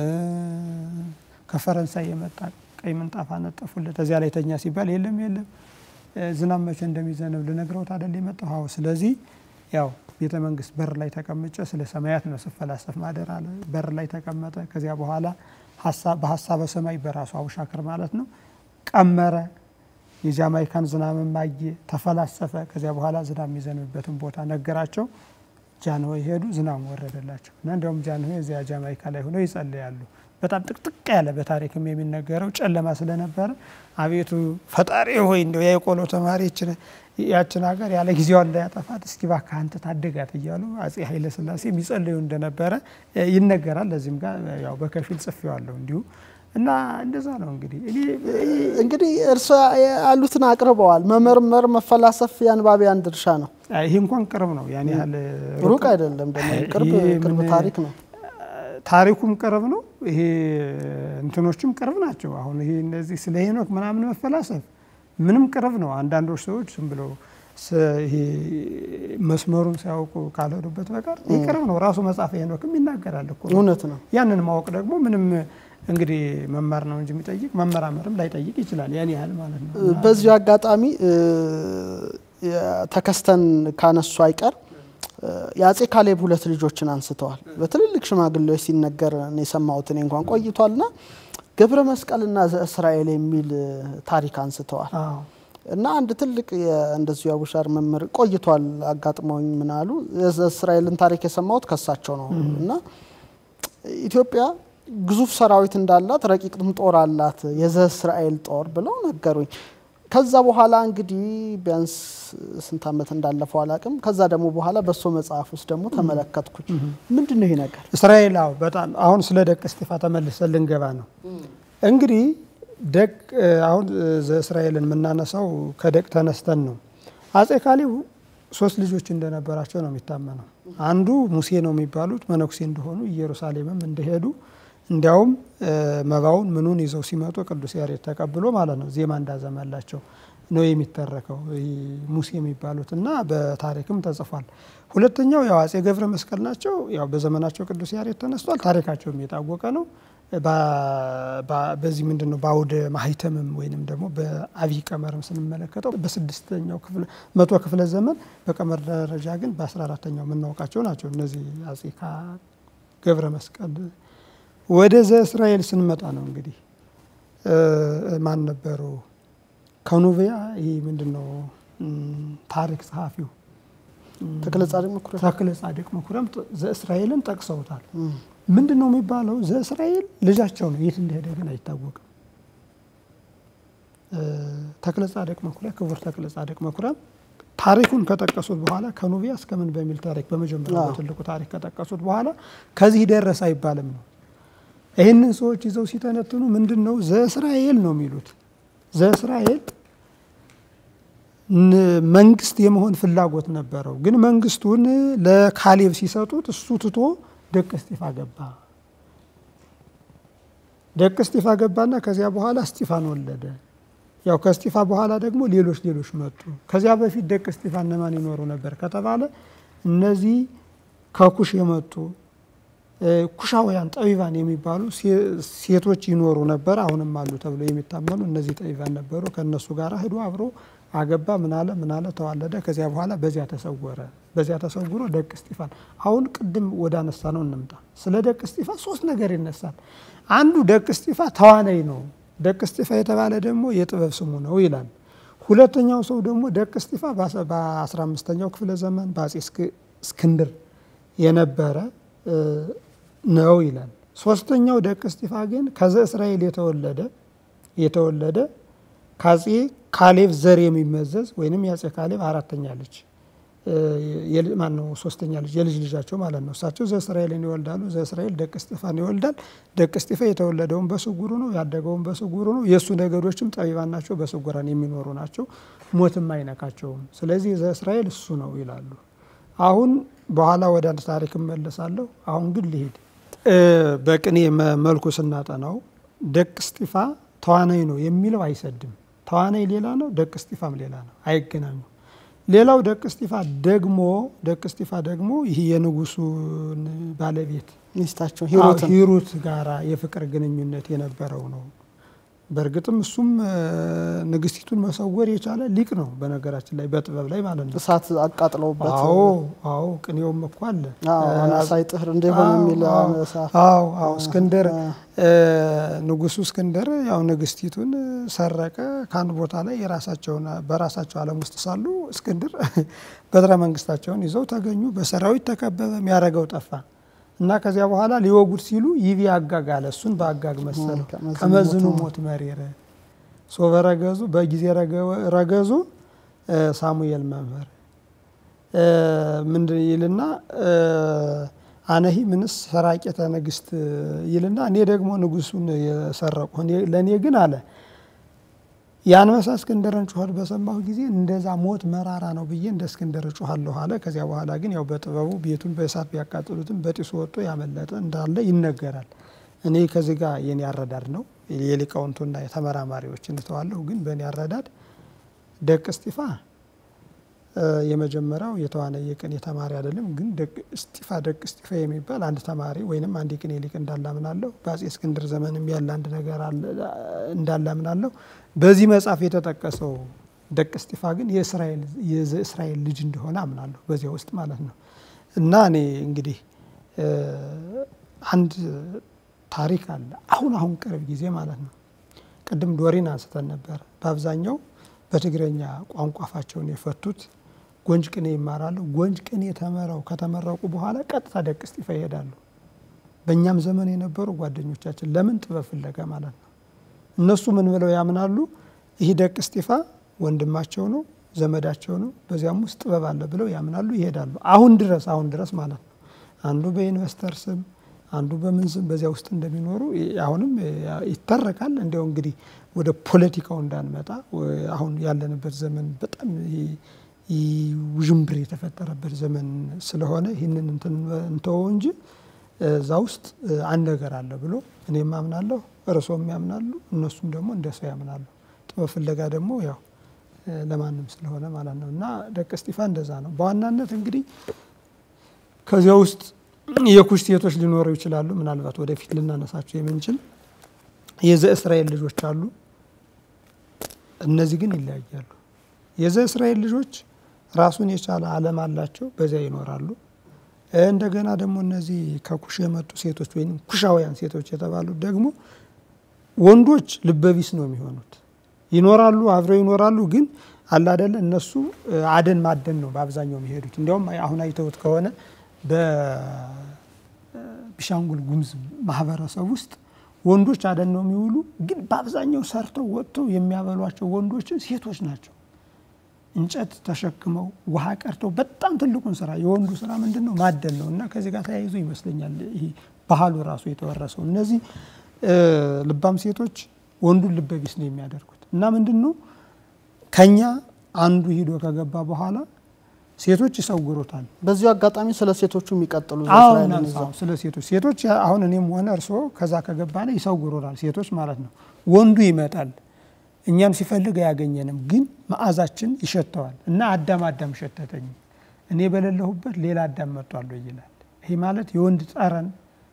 ከፈረንሳይ የመጣ ቀይ ምንጣፍ አነጠፉለት። እዚያ ላይ ተኛ ሲባል የለም የለም እ ዝናብ መቼ እንደሚዘንብ ልነግረውት አይደል የመጣው? አዎ ስለዚህ ያው ቤተ መንግስት በር ላይ ተቀምጨ ስለ ሰማያት ነው ስፈላሰፍ ማደር አለ። በር ላይ ተቀመጠ። ከዚያ በኋላ ሀሳብ በሀሳበ ሰማይ በራሱ አቡሻክር ማለት ነው ቀመረ። የጃማይካን ዝናብም አየ፣ ተፈላሰፈ። ከዚያ በኋላ ዝናብ የሚዘንብበትን ቦታ ነገራቸው። ጃንሆይ ሄዱ፣ ዝናብ ወረደላቸው እና እንዲያውም ጃንሆይ እዚያ ጃማይካ ላይ ሆነው ይጸልያሉ። በጣም ጥቅጥቅ ያለ በታሪክም የሚነገረው ጨለማ ስለነበረ አቤቱ ፈጣሪ ሆይ እንዲያው የቆሎ ተማሪ ያችን ሀገር ያለ ጊዜዋ እንዳያጠፋት እስኪ እባክህ አንተ ታደጋት እያሉ አፄ ኃይለ ሥላሴ የሚጸልዩ እንደነበረ ይነገራል። ለዚህም ጋር ያው በከፊል ጽፌዋለሁ እንዲሁ እና እንደዛ ነው እንግዲህ እኔ እንግዲህ እርሶ ያሉትን አቅርበዋል። መመርመር፣ መፈላሰፍ የአንባቢያን ድርሻ ነው። ይህ እንኳን ቅርብ ነው፣ ያን ያህል ሩቅ አይደለም። ደግሞ ቅርብ ይሄ ቅርብ ምን- ታሪክ ነው። ታሪኩም ቅርብ ነው። ይሄ እንትኖችም ቅርብ ናቸው። አሁን ይሄ እነዚህ ስለ ሄኖክ ምናምን መፈላሰፍ ምንም ቅርብ ነው። አንዳንዶች ሰዎች ዝም ብለው ስ- ይሄ መስመሩን ሳያውቁ ካልሄዱበት በቀር ይህ ቅርብ ነው። ራሱ መጽሐፈ ሄኖክም ይናገራል እኮ እውነት ነው። ያንን ማወቅ ደግሞ ምንም እንግዲህ መማር ነው እንጂ የሚጠይቅ መመራመርም ላይጠይቅ ይችላል። ያን ያህል ማለት ነው። እና በዚሁ አጋጣሚ እ፣ ተከስተን ካነሱ አይቀር እ፣ የአጼ ካሌብ ሁለት ልጆችን አንስተዋል። በትልልቅ ሽማግሌዎች ሲነገር ነው የሰማሁት እኔ እንኳን ቆይቷልና ገብረ መስቀልና ዘእስራኤል የሚል እ፣ ታሪክ አንስተዋል። አዎ እና አንድ ትልቅ የ- እንደዚሁ የአቡሻር መምህር ቆይቷል አጋጥመውኝ ምን አሉ የእስራኤልን ታሪክ የሰማሁት ከሳቸው ነው እና ኢትዮጵያ ግዙፍ ሰራዊት እንዳላት ረቂቅም ጦር አላት የዘ እስራኤል ጦር ብለው ነገሩኝ። ከዛ በኋላ እንግዲህ ቢያንስ ስንት ዓመት እንዳለፈው አላቅም። ከዛ ደግሞ በኋላ በእሱ መጽሐፍ ውስጥ ደግሞ ተመለከትኩኝ። ምንድን ነው ይሄ ነገር? እስራኤል አዎ፣ በጣም አሁን ስለ ደቅ እስጢፋ ተመልሰን ልንገባ ነው። እንግዲህ ደቅ አሁን ዘእስራኤልን የምናነሳው ከደቅ ተነስተን ነው። አጼ ካሌብ ሶስት ልጆች እንደነበራቸው ነው የሚታመነው። አንዱ ሙሴ ነው የሚባሉት መነኩሴ እንደሆኑ ኢየሩሳሌምም እንደሄዱ እንዲያውም መባውን ምኑን ይዘው ሲመጡ ቅዱስ ያሬድ ተቀብሎ ማለት ነው ዜማ እንዳዘመላቸው ነው የሚተረከው ይህ ሙሴ የሚባሉት እና በታሪክም ተጽፏል። ሁለተኛው ያው አጼ ገብረ መስቀል ናቸው። ያው በዘመናቸው ቅዱስ ያሬድ ተነስቷል። ታሪካቸውም የታወቀ ነው። በ- በ- በዚህ ምንድን ነው በአውደ ማህተምም ወይንም ደግሞ በአብይ ቀመርም ስንመለከተው በስድስተኛው ክፍለ መቶ ክፍለ ዘመን በቀመር ደረጃ ግን በአስራ አራተኛው የምናውቃቸው ናቸው እነዚህ አጼ ካ- ገብረ መስቀል። ወደ ዘእስራኤል ስንመጣ ነው እንግዲህ እ፣ ማን ነበሩ ከኑቢያ ይህ ምንድን ነው እም፣ ታሪክ ጸሐፊው ተክለ ጻድቅ መኩሪያ ተክለ ጻድቅ መኩሪያም ዘእስራኤልን ጠቅሰውታል። ምንድን ነው የሚባለው? ዘእስራኤል ልጃቸው ነው። የት እንደሄደ ግን አይታወቅም። እ፣ ተክለ ጻድቅ መኩሪያ ክቡር ተክለ ጻድቅ መኩሪያም ታሪኩን ከጠቀሱት በኋላ ከኑቢያ እስከ ምን በሚል ታሪክ በመጀመሪያ አዎ። በትልቁ ታሪክ ከጠቀሱት በኋላ ከዚህ ደረሰ አይባልም ነው። ይህንን ሰዎች ይዘው ሲተነትኑ ምንድን ነው ዘእስራኤል ነው የሚሉት። ዘእስራኤል ን- መንግስት የመሆን ፍላጎት ነበረው። ግን መንግስቱን ለካሌብ ሲሰጡት እሱ ትቶ ደቅ እስጢፋ ገባ። ደቅ እስጢፋ ገባና ከዚያ በኋላ እስጢፋን ወለደ። ያው ከእስጢፋ በኋላ ደግሞ ሌሎች ሌሎች መጡ። ከዚያ በፊት ደቅ እስጢፋ እነማን ይኖሩ ነበር ከተባለ እነዚህ ከኩሽ የመጡ ኩሻውያን ጠቢባን የሚባሉ ሴቶች ይኖሩ ነበር፣ አሁንም አሉ ተብለው የሚታመኑ እነዚህ ጠቢባን ነበሩ። ከእነሱ ጋር ሂዶ አብሮ አገባ። ምናለ ምናለ ተዋለደ። ከዚያ በኋላ በዚያ ተሰወረ። በዚያ ተሰውሮ ደቅ እስጢፋን አሁን ቅድም ወደ አነሳ ነው እንምጣ። ስለ ደቅ እስጢፋ ሶስት ነገር ይነሳል። አንዱ ደቅ እስጢፋ ተዋናይ ነው። ደቅ እስጢፋ የተባለ ደግሞ የጥበብ ስሙ ነው ይላል። ሁለተኛው ሰው ደግሞ ደቅ እስጢፋ በ15ኛው ክፍለ ዘመን በአጼ እስክንድር የነበረ ነው ይላል። ሶስተኛው ደቅ እስጢፋ ግን ከዘ እስራኤል የተወለደ የተወለደ ከአጼ ካሌብ ዘር የሚመዘዝ ወይንም የአጼ ካሌብ አራተኛ ልጅ ማን ነው? ሶስተኛ ልጅ የልጅ ልጃቸው ማለት ነው። እሳቸው ዘእስራኤልን ይወልዳሉ። ዘእስራኤል ደቅ እስጢፋን ይወልዳል። ደቅ እስጢፋ የተወለደውን በስጉሩ ነው፣ ያደገውን በስጉሩ ነው። የእሱ ነገዶችም ጠቢባን ናቸው፣ በስጉራን የሚኖሩ ናቸው፣ ሞትም አይነካቸውም። ስለዚህ ዘእስራኤል እሱ ነው ይላሉ። አሁን በኋላ ወደ አንድ ታሪክ እመለሳለሁ። አሁን ግን ልሂድ። በቅኔ መልኩ ስናጠናው ደቅ እስጢፋ ተዋናይ ነው የሚለው አይሰድም። ተዋናይ ሌላ ነው፣ ደቅ እስጢፋም ሌላ ነው፣ አይገናኙም። ሌላው ደቅ እስጢፋ ደግሞ ደቅ እስጢፋ ደግሞ ይህ የንጉሱን ባለቤት ሚስታቸው ሂሩትን ሂሩት ጋራ የፍቅር ግንኙነት የነበረው ነው። በእርግጥም እሱም ንግስቲቱን መሰወር የቻለ ሊቅ ነው። በነገራችን ላይ በጥበብ ላይ ማለት ነው። እሳት አቃጥለውበት አዎ አዎ፣ ቅኔውም እኮ አለ። አናሳይ ጥህር እንደሆነ የሚል አዎ አዎ። እስክንድር ንጉሱ እስክንድር ያው ንግስቲቱን ሰረቀ ከአንድ ቦታ ላይ የራሳቸውን በራሳቸው ዓለም ውስጥ ሳሉ እስክንድር በትረ መንግስታቸውን ይዘው ተገኙ። በሰራዊት ተከበበ። የሚያደርገው ጠፋ እና ከዚያ በኋላ ሊወጉድ ሲሉ ይቢ አጋግ አለ። እሱን በአጋግ መሰለው። ከመዝኑ ሞት መሪር ሶበ ረገዙ በጊዜ ረገዙ ሳሙኤል መምህር ምንድን ይልና አነሂ ምንስ ሰራቄተ ንግስት ይልና እኔ ደግሞ ንጉሱን የሰረቁ ለእኔ ግን አለ የአንበሳ እስክንድርን ጩኸት በሰማሁ ጊዜ እንደዛ ሞት መራራ ነው ብዬ እንደ እስክንድር እጩኋለሁ አለ። ከዚያ በኋላ ግን ያው በጥበቡ ቤቱን በእሳት ቢያቃጥሉትም በጢሱ ወጥቶ ያመለጠ እንዳለ ይነገራል። እኔ ከዚህ ጋር የኔ አረዳድ ነው። የሊቃውንቱና የተመራማሪዎች እንተዋለሁ። ግን በእኔ አረዳድ ደቅ እስጢፋ የመጀመሪያው የተዋናይ የቅኔ ተማሪ አይደለም። ግን ደቅ እስጢፋ ደቅ እስጢፋ የሚባል አንድ ተማሪ ወይንም አንድ የቅኔ ሊቅ እንዳላምናለሁ። በአጼ እስክንድር ዘመንም ያለ አንድ ነገር እንዳላምናለሁ። በዚህ መጽሐፍ የተጠቀሰው ደቅ እስጢፋ ግን የእስራኤል ልጅ እንደሆነ አምናለሁ። በዚያ ውስጥ ማለት ነው። እና እኔ እንግዲህ አንድ ታሪክ አለ። አሁን አሁን ቅርብ ጊዜ ማለት ነው። ቅድም ዶሪን አንስተን ነበር። በአብዛኛው በትግረኛ ቋንቋ አፋቸውን የፈቱት ጎንጅ ቅኔ ይማራሉ። ጎንጅ ቅኔ ተመረው ከተመረቁ በኋላ ቀጥታ ደቅ እስጢፋ ይሄዳሉ። በእኛም ዘመን የነበሩ ጓደኞቻችን ለምን ጥበብ ፍለጋ ማለት ነው። እነሱ ምን ብለው ያምናሉ? ይህ ደቅ እስጢፋ ወንድማቸው ነው፣ ዘመዳቸው ነው፣ በዚያም ውስጥ ጥበብ አለ ብለው ያምናሉ፣ ይሄዳሉ። አሁን ድረስ አሁን ድረስ ማለት ነው። አንዱ በኢንቨስተር ስም አንዱ በምን ስም በዚያ ውስጥ እንደሚኖሩ አሁንም ይተረካል። እንዲያው እንግዲህ ወደ ፖለቲካው እንዳንመጣ አሁን ያለንበት ዘመን በጣም ውዥንብር የተፈጠረበት ዘመን ስለሆነ ይህንን እንተወው እንጂ እዛ ውስጥ አንድ ነገር አለ ብሎ እኔም አምናለሁ፣ እርሶም ያምናሉ፣ እነሱም ደግሞ እንደ ሰው ያምናሉ። ጥበብ ፍለጋ ደግሞ ያው ለማንም ስለሆነ ማለት ነው። እና ደቅ እስጢፋ እንደዛ ነው። በዋናነት እንግዲህ ከዚያ ውስጥ የኩሽ ሴቶች ሊኖሩ ይችላሉ። ምናልባት ወደፊት ልናነሳቸው የምንችል የዘ እስራኤል ልጆች አሉ። እነዚህ ግን ይለያያሉ። የዘ እስራኤል ልጆች ራሱን የቻለ ዓለም አላቸው፣ በዚያ ይኖራሉ። እንደገና ደግሞ እነዚህ ከኩሽ የመጡ ሴቶች ወይም ኩሻውያን ሴቶች የተባሉት ደግሞ ወንዶች ልበቢስ ነው የሚሆኑት። ይኖራሉ፣ አብረው ይኖራሉ። ግን አላደለ እነሱ አደን ማደን ነው በአብዛኛው የሚሄዱት። እንዲያውም አሁን አይተውት ከሆነ በቢሻንጉል ጉሙዝ ማህበረሰብ ውስጥ ወንዶች አደን ነው የሚውሉ። ግን በአብዛኛው ሰርተው ወጥተው የሚያበሏቸው ወንዶች ሴቶች ናቸው። እንጨት ተሸክመው ውሃ ቀርተው በጣም ትልቁን ስራ የወንዱ ስራ ምንድን ነው? ማደን ነው። እና ከዚህ ጋር ተያይዞ ይመስለኛል ይሄ ባህሉ ራሱ የተወረሰው። እነዚህ ልባም ሴቶች ወንዱን ልበቢስ ነው የሚያደርጉት። እና ምንድን ነው ከኛ አንዱ ሂዶ ከገባ በኋላ ሴቶች ይሰውሩታል። በዚሁ አጋጣሚ ስለ ሴቶቹ የሚቀጥሉ ስለ ሴቶች ሴቶች አሁን እኔም ሆነ እርስዎ ከዛ ከገባ ላይ ይሰውሩናል። ሴቶች ማለት ነው። ወንዱ ይመጣል እኛም ሲፈልግ አያገኘንም፣ ግን መዓዛችን ይሸተዋል እና አዳም አዳም ሸተተኝ እኔ በሌለሁበት ሌላ አዳም መጥቷል ይላል። ይህ ማለት የወንድ ጠረን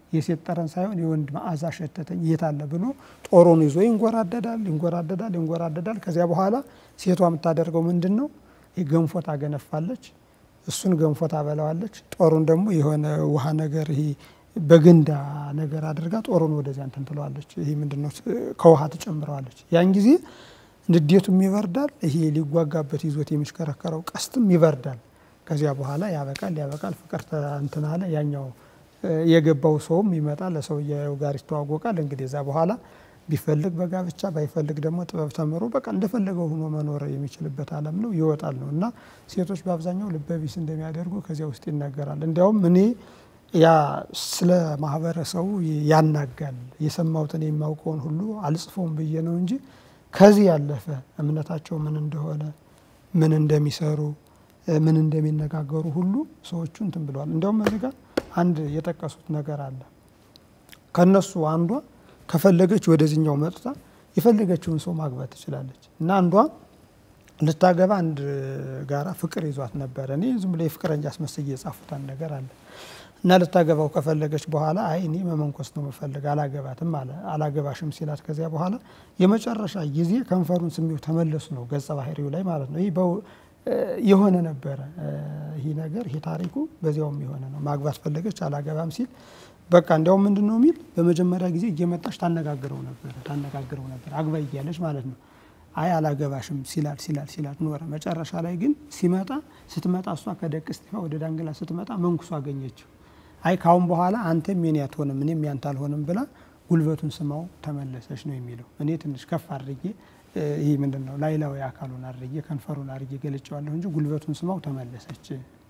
የሴት ጠረን ሳይሆን የወንድ መዓዛ ሸተተኝ የት አለ ብሎ ጦሩን ይዞ ይንጎራደዳል ይንጎራደዳል ይንጎራደዳል። ከዚያ በኋላ ሴቷ የምታደርገው ምንድን ነው? ገንፎ ታገነፋለች። እሱን ገንፎ ታበላዋለች። ጦሩን ደግሞ የሆነ ውሃ ነገር ይሄ በገንዳ ነገር አድርጋ ጦሩን ወደዚያ እንትን ትለዋለች። ይሄ ምንድን ነው? ከውሃ ትጨምረዋለች። ያን ጊዜ ንዴቱም ይበርዳል። ይሄ ሊጓጋበት ይዞት የሚሽከረከረው ቀስትም ይበርዳል። ከዚያ በኋላ ያበቃል ያበቃል። ፍቅር እንትን አለ። ያኛው የገባው ሰውም ይመጣል፣ ለሰውየው ጋር ይተዋወቃል። እንግዲህ እዛ በኋላ ቢፈልግ በጋብቻ ባይፈልግ ደግሞ ጥበብ ተምሮ በቃ እንደፈለገው ሆኖ መኖር የሚችልበት ዓለም ነው ይወጣል ነው እና ሴቶች በአብዛኛው ልበቢስ እንደሚያደርጉ ከዚያ ውስጥ ይናገራል። እንዲያውም እኔ ያ ስለ ማህበረሰቡ ያናጋል የሰማሁትን የማውቀውን ሁሉ አልጽፎም ብዬ ነው እንጂ ከዚህ ያለፈ እምነታቸው ምን እንደሆነ ምን እንደሚሰሩ ምን እንደሚነጋገሩ ሁሉ ሰዎቹ እንትን ብለዋል። እንዲያውም እዚህ ጋር አንድ የጠቀሱት ነገር አለ። ከነሱ አንዷ ከፈለገች ወደዚህኛው መጥታ የፈለገችውን ሰው ማግባት ትችላለች እና አንዷ ልታገባ አንድ ጋራ ፍቅር ይዟት ነበረ። እኔ ዝም ብሎ የፍቅረኛ አስመስዬ የጻፉታን ነገር አለ እና ልታገባው ከፈለገች በኋላ አይ እኔ መመንኮስ ነው መፈልግ አላገባትም አለ። አላገባሽም ሲላት ከዚያ በኋላ የመጨረሻ ጊዜ ከንፈሩን ስሜው ተመለሱ ነው ገጸ ባህሪው ላይ ማለት ነው። ይህ የሆነ ነበረ ይህ ነገር ይህ ታሪኩ በዚያውም የሆነ ነው። ማግባት ፈለገች አላገባም ሲል በቃ እንዲያውም ምንድን ነው የሚል በመጀመሪያ ጊዜ እየመጣች ታነጋግረው ነበረ ታነጋግረው ነበር አግባ እያለች ማለት ነው። አይ አላገባሽም ሲላል ሲላል ሲላል ኖረ። መጨረሻ ላይ ግን ሲመጣ ስትመጣ እሷ ከደቅ እስጢፋ ወደ ዳንግላ ስትመጣ መንኩሶ አገኘችው። አይ ካሁን በኋላ አንተም የኔ አትሆንም እኔም ያንተ አልሆንም ብላ ጉልበቱን ስማው ተመለሰች ነው የሚለው። እኔ ትንሽ ከፍ አድርጌ ይህ ምንድን ነው ላይላዊ አካሉን አድርጌ ከንፈሩን አድርጌ ገልጨዋለሁ እንጂ ጉልበቱን ስማው ተመለሰች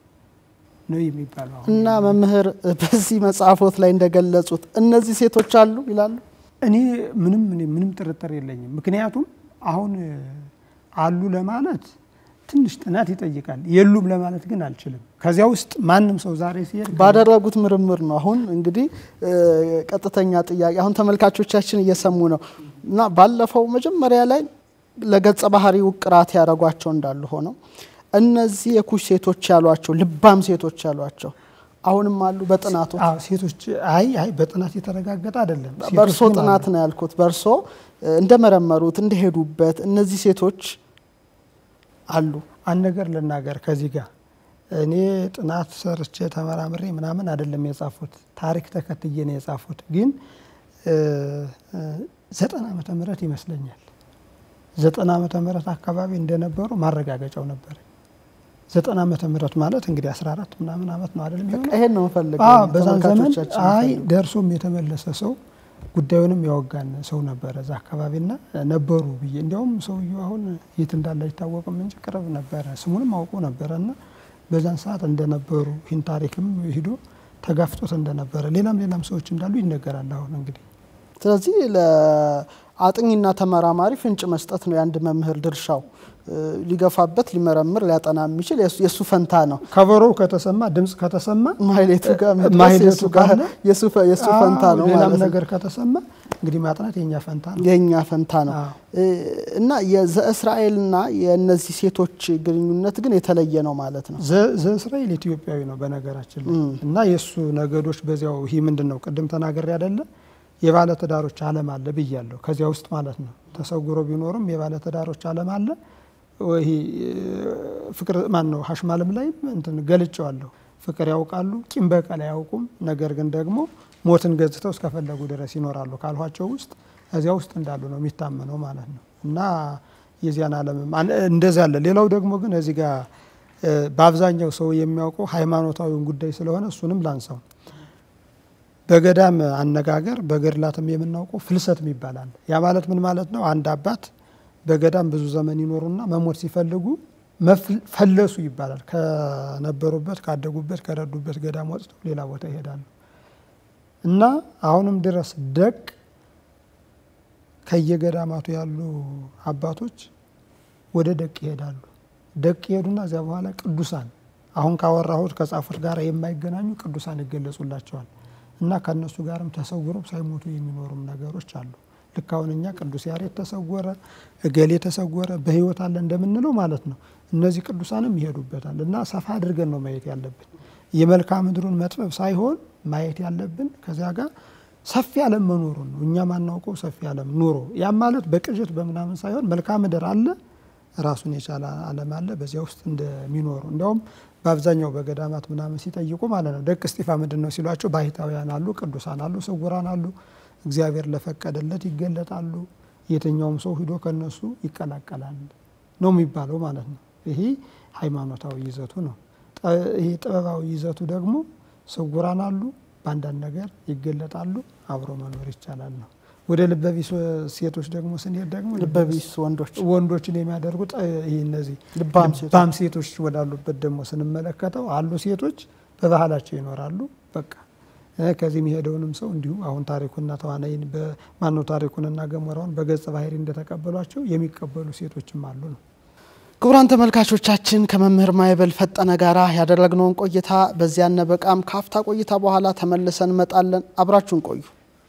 ነው የሚባለው። አሁን እና መምህር በዚህ መጽሐፎት ላይ እንደገለጹት እነዚህ ሴቶች አሉ ይላሉ። እኔ ምንም እኔ ምንም ጥርጥር የለኝም። ምክንያቱም አሁን አሉ ለማለት ትንሽ ጥናት ይጠይቃል። የሉም ለማለት ግን አልችልም። ከዚያ ውስጥ ማንም ሰው ዛሬ ሲሄድ ባደረጉት ምርምር ነው። አሁን እንግዲህ ቀጥተኛ ጥያቄ አሁን ተመልካቾቻችን እየሰሙ ነው እና ባለፈው መጀመሪያ ላይ ለገጸ ባህሪ ውቅራት ያደረጓቸው እንዳሉ ሆነው እነዚህ የኩሽ ሴቶች ያሏቸው ልባም ሴቶች ያሏቸው አሁንም አሉ በጥናቱ አዎ ሴቶች አይ አይ በጥናት የተረጋገጠ አይደለም። በእርሶ ሴቶች ግን ጥናት አሉ። ነው ያልኩት። በእርሶ እንደመረመሩት እንደሄዱበት እነዚህ ሴቶች አሉ። አንድ ነገር ልናገር ከዚህ ጋር እኔ ጥናት ሰርቼ ተመራምሬ ምናምን አይደለም የጻፉት፣ ታሪክ ተከትዬ ነው የጻፉት። ግን ዘጠና ዓመተ ምህረት ይመስለኛል ዘጠና ዓመተ ምህረት አካባቢ እንደነበሩ ማረጋገጫው ነበር። ዘጠና ዓመተ ምህረት ማለት እንግዲህ 14 ምናምን ዓመት ነው አይደለም የሚሆነው? ይሄን ነው የምፈልገው። አዎ በዛን ዘመን ተመልካቾቻችን አይ የሚፈልጉት። ደርሶም የተመለሰ ሰው ጉዳዩንም ያወጋን ሰው ነበረ እዛ አካባቢና ነበሩ ብዬ እንዲያውም ሰውየው አሁን የት እንዳለ አይታወቅም እንጂ ቅርብ ነበረ ስሙንም አውቆ ነበረ እና በዛን ሰዓት እንደነበሩ ይህን ታሪክም ሂዶ ተጋፍጦት እንደነበረ ሌላም ሌላም ሰዎች እንዳሉ ይነገራል። አሁን እንግዲህ ስለዚህ ለአጥኚና ተመራማሪ ፍንጭ መስጠት ነው የአንድ መምህር ድርሻው። እ፣ ሊገፋበት ሊመረምር ሊያጠና የሚችል የሱ- የሱ ፈንታ ነው። ከበሮው ከተሰማ ድምፅ ከተሰማ ማህሌቱ ጋር መድረስ ማህሌቱ የሱ ጋር ካለ የሱ ፈ- የሱ ፈንታ አዎ፣ ነው ሌላም ማለት ነው። ነገር ከተሰማ እንግዲህ ማጥናት የኛ ፈንታ ነው። የእኛ ፈንታ ነው አዎ። እ፣ እና የዘእስራኤልና የእነዚህ ሴቶች ግንኙነት ግን የተለየ ነው ማለት ነው። ዘ- ዘእስራኤል ኢትዮጵያዊ ነው በነገራችን ላይ እም። እና የእሱ ነገዶች በዚያው ይህ ምንድን ነው ቅድም ተናገር ያደለ የባለ ትዳሮች ዓለም አለ ብያለሁ። ከዚያ ውስጥ ማለት ነው ተሰውሮ ቢኖርም የባለ ትዳሮች ዓለም አለ። ይሄ ፍቅር ማን ነው ሀሽማልም ላይም እንትን ገልጨዋለሁ። ፍቅር ያውቃሉ፣ ቂም በቀል አያውቁም። ነገር ግን ደግሞ ሞትን ገጽተው እስከፈለጉ ድረስ ይኖራሉ ካልኋቸው ውስጥ እዚያ ውስጥ እንዳሉ ነው የሚታመነው ማለት ነው እና የዚያን ዓለምም አን- እንደዚያ አለ። ሌላው ደግሞ ግን እዚህ ጋር እ፣ በአብዛኛው ሰው የሚያውቀው ሃይማኖታዊውን ጉዳይ ስለሆነ እሱንም ላንሳው። በገዳም አነጋገር በገድላትም የምናውቀው ፍልሰት ይባላል። ያ ማለት ምን ማለት ነው? አንድ አባት በገዳም ብዙ ዘመን ይኖሩና መሞት ሲፈልጉ መፍል- ፈለሱ ይባላል። ከነበሩበት ካደጉበት ከረዱበት ገዳም ወጥተው ሌላ ቦታ ይሄዳሉ እና አሁንም ድረስ ደቅ ከየገዳማቱ ያሉ አባቶች ወደ ደቅ ይሄዳሉ። ደቅ ይሄዱና እዚያ በኋላ ቅዱሳን አሁን ካወራሁት ከጻፉት ጋር የማይገናኙ ቅዱሳን ይገለጹላቸዋል እና ከእነሱ ጋርም ተሰውረው ሳይሞቱ የሚኖሩም ነገሮች አሉ። ልክ አሁን እኛ ቅዱስ ያሬድ ተሰወረ፣ እገሌ ተሰወረ፣ በሕይወት አለ እንደምንለው ማለት ነው። እነዚህ ቅዱሳንም ይሄዱበታል እና ሰፋ አድርገን ነው ማየት ያለብን። የመልክዓ ምድሩን መጥበብ ሳይሆን ማየት ያለብን ከዚያ ጋር ሰፊ ዓለም መኖሩን ነው። እኛ ማናውቀው ሰፊ ዓለም ኑሮ ያም ማለት በቅዠት በምናምን ሳይሆን መልክዓ ምድር አለ፣ ራሱን የቻለ ዓለም አለ። በዚያ ውስጥ እንደሚኖሩ እንዲያውም በአብዛኛው በገዳማት ምናምን ሲጠይቁ ማለት ነው ደቅ እስጢፋ ምንድን ነው ሲሏቸው ባህታውያን አሉ፣ ቅዱሳን አሉ፣ ስውራን አሉ፣ እግዚአብሔር ለፈቀደለት ይገለጣሉ። የትኛውም ሰው ሂዶ ከነሱ ይቀላቀላል ነው የሚባለው ማለት ነው። ይሄ ሃይማኖታዊ ይዘቱ ነው። ይሄ ጥበባዊ ይዘቱ ደግሞ ስውራን አሉ፣ በአንዳንድ ነገር ይገለጣሉ፣ አብሮ መኖር ይቻላል ነው። ወደ ልበቢስ ሴቶች ደግሞ ስንሄድ ደግሞ ልበቢስ ወንዶች ወንዶችን የሚያደርጉት ይህ እነዚህ ልባም ሴቶች ልባም ሴቶች ወዳሉበት ደግሞ ስንመለከተው አሉ ሴቶች በባህላቸው ይኖራሉ። በቃ ከዚህ የሚሄደውንም ሰው እንዲሁ አሁን ታሪኩና ተዋናይን በማነው ታሪኩንና ገሞራውን በገጸ ባህሪ እንደተቀበሏቸው የሚቀበሉ ሴቶችም አሉ ነው። ክቡራን ተመልካቾቻችን ከመምህር ማይበል ፈጠነ ጋራ ያደረግነውን ቆይታ በዚያ ነበቃም ካፍታ ቆይታ በኋላ ተመልሰን እንመጣለን። አብራችሁን ቆዩ።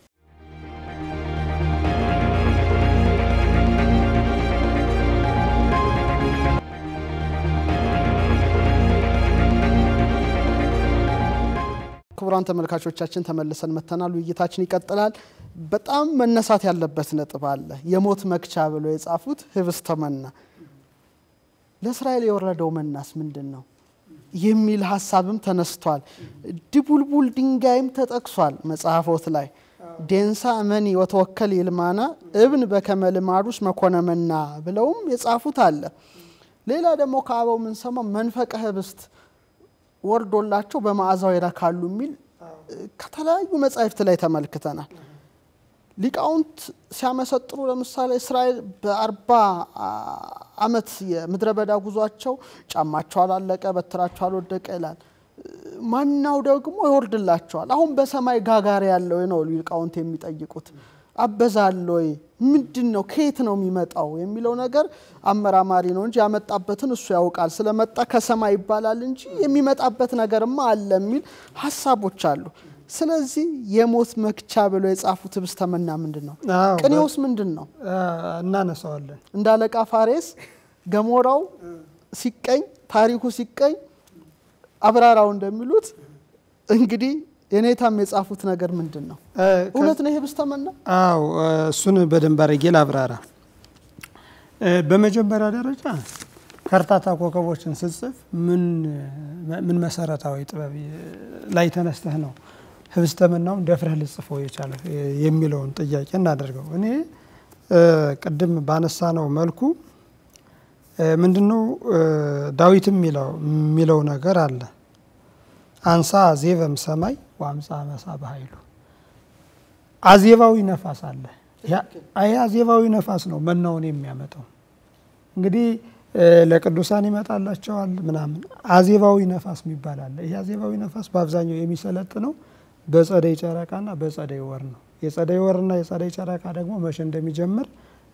ክቡራን ተመልካቾቻችን ተመልሰን መተናል። ውይይታችን ይቀጥላል። በጣም መነሳት ያለበት ነጥብ አለ። የሞት መክቻ ብሎ የጻፉት ህብስተ መና ለእስራኤል የወረደው መናስ ምንድን ነው የሚል ሀሳብም ተነስቷል። ድቡልቡል ድንጋይም ተጠቅሷል መጽሐፎት ላይ ዴንሳ መኒ ወተወከል ይልማና እብን በከመ ልማዱስ መኮነ መና ብለውም የጻፉት አለ። ሌላ ደግሞ ከአበው የምንሰማው መንፈቀ ህብስት ወርዶላቸው በመዓዛው ይረካሉ የሚል ከተለያዩ መጻሕፍት ላይ ተመልክተናል። ሊቃውንት ሲያመሰጥሩ ለምሳሌ እስራኤል በአርባ ዓመት የምድረ በዳ ጉዟቸው ጫማቸው አላለቀ፣ በትራቸው አልወደቀ ይላል። ማናው ደግሞ ይወርድላቸዋል። አሁን በሰማይ ጋጋሪ ያለው ነው ሊቃውንት የሚጠይቁት አበዛል ወይ ምንድን ነው ከየት ነው የሚመጣው የሚለው ነገር አመራማሪ ነው እንጂ ያመጣበትን እሱ ያውቃል። ስለመጣ ከሰማይ ይባላል እንጂ የሚመጣበት ነገርማ አለ የሚል ሀሳቦች አሉ። ስለዚህ የሞት መክቻ ብለው የጻፉት ህብስተ መና ምንድን ነው? ቅኔውስ ምንድን ነው? እናነሳዋለን። እንደ አለቃ ፋሬስ ገሞራው ሲቀኝ ታሪኩ ሲቀኝ አብራራው እንደሚሉት እንግዲህ የኔታም የጻፉት ነገር ምንድን ነው? እውነት ነው ይሄ ህብስተ መና? አዎ እሱን በደንብ አድርጌ ላብራራ። በመጀመሪያ ደረጃ ከርታታ ኮከቦችን ስጽፍ ምን መሰረታዊ ጥበብ ላይ ተነስተህ ነው ህብስተ መናውን ደፍረህ ልጽፈው የቻለ የሚለውን ጥያቄ እናደርገው። እኔ ቅድም ባነሳ ነው መልኩ ምንድነው ዳዊትም የሚለው ነገር አለ አንሳ አዜበም ሰማይ ወአምፃ መሳ በኃይሉ አዜባዊ ነፋስ አለ። ይህ አዜባዊ ነፋስ ነው መናውን የሚያመጣው። እንግዲህ ለቅዱሳን ይመጣላቸዋል ምናምን። አዜባዊ ነፋስ የሚባል አለ። ይህ አዜባዊ ነፋስ በአብዛኛው የሚሰለጥነው በጸደይ ጨረቃና በጸደይ ወር ነው። የጸደይ ወርና የጸደይ ጨረቃ ደግሞ መቼ እንደሚጀምር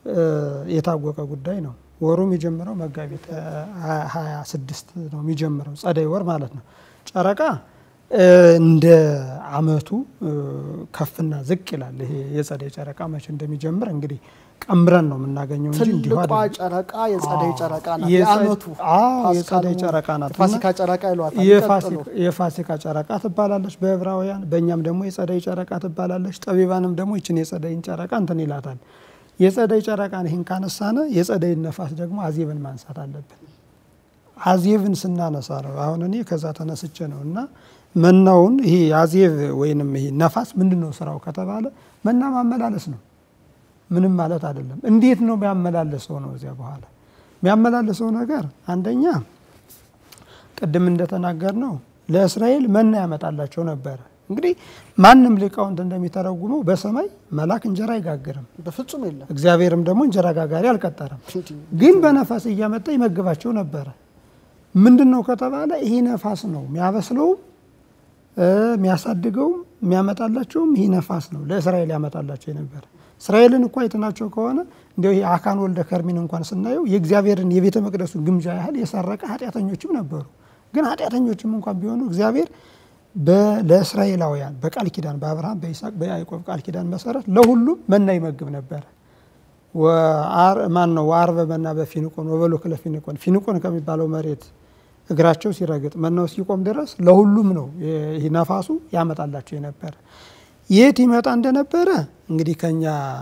የታወቀ ጉዳይ ነው። ወሩ የሚጀምረው መጋቢት ሀያ ስድስት ነው የሚጀምረው ጸደይ ወር ማለት ነው። ጨረቃ እንደ አመቱ ከፍና ዝቅ ይላል። ይሄ የጸደይ ጨረቃ መቼ እንደሚጀምር እንግዲህ ቀምረን ነው የምናገኘው እንጂ እንዲሁ ትልቋ አይደለም። ጨረቃ የጸደይ ጨረቃ ናት። የጸ- የአመቱ አዎ፣ የጸደይ ጨረቃ ናት እና ፋሲካ ጨረቃ ይሏታል። ቀጥሎ የፋሲካ- የፋሲካ ጨረቃ ትባላለች በዕብራውያን፣ በእኛም ደግሞ የጸደይ ጨረቃ ትባላለች። ጠቢባንም ደግሞ ይችን የጸደይን ጨረቃ እንትን ይላታል። የጸደይ ጨረቃን ይህን ካነሳነ የጸደይን ነፋስ ደግሞ አዜብን ማንሳት አለብን። አዜብን ስናነሳ ነው አሁን እኔ ከዛ ተነስቼ ነው እና መናውን ይሄ አዜብ ወይንም ይሄ ነፋስ ምንድን ነው ስራው ከተባለ መና ማመላለስ ነው። ምንም ማለት አይደለም። እንዴት ነው የሚያመላለሰው ነው እዚያ በኋላ የሚያመላለሰው ነገር አንደኛ ቅድም እንደተናገር ነው ለእስራኤል መና ያመጣላቸው ነበረ። እንግዲህ ማንም ሊቃውንት እንደሚተረጉመው በሰማይ መልአክ እንጀራ አይጋግርም፣ በፍጹም የለም። እግዚአብሔርም ደግሞ እንጀራ ጋጋሪ አልቀጠረም። እንዲህ ግን በነፋስ እያመጣ ይመግባቸው ነበረ። ምንድን ነው ከተባለ ይሄ ነፋስ ነው የሚያበስለውም እ የሚያሳድገውም የሚያመጣላቸውም ይህ ነፋስ ነው ለእስራኤል ያመጣላቸው የነበረ። እስራኤልን እኮ አይተናቸው ከሆነ እንዲያው ይሄ አካን ወልደ ከርሚን እንኳን ስናየው የእግዚአብሔርን የቤተ መቅደሱን ግምጃ ያህል የሰረቀ ኃጢአተኞችም ነበሩ። ግን ኃጢአተኞችም እንኳን ቢሆኑ እግዚአብሔር በ- ለእስራኤላውያን በቃል ኪዳን በአብርሃም በይስሐቅ በያዕቆብ ቃል ኪዳን መሰረት ለሁሉም መና ይመግብ ነበረ። ማን ነው ወአርበ መና በፊንቆን ወበሎክ ለፊንቆን ፊንቆን ከሚባለው መሬት እግራቸው ሲረግጥ መናው እስኪቆም ድረስ ለሁሉም ነው ይህ ነፋሱ ያመጣላቸው የነበረ። የት ይመጣ እንደነበረ እንግዲህ ከኛ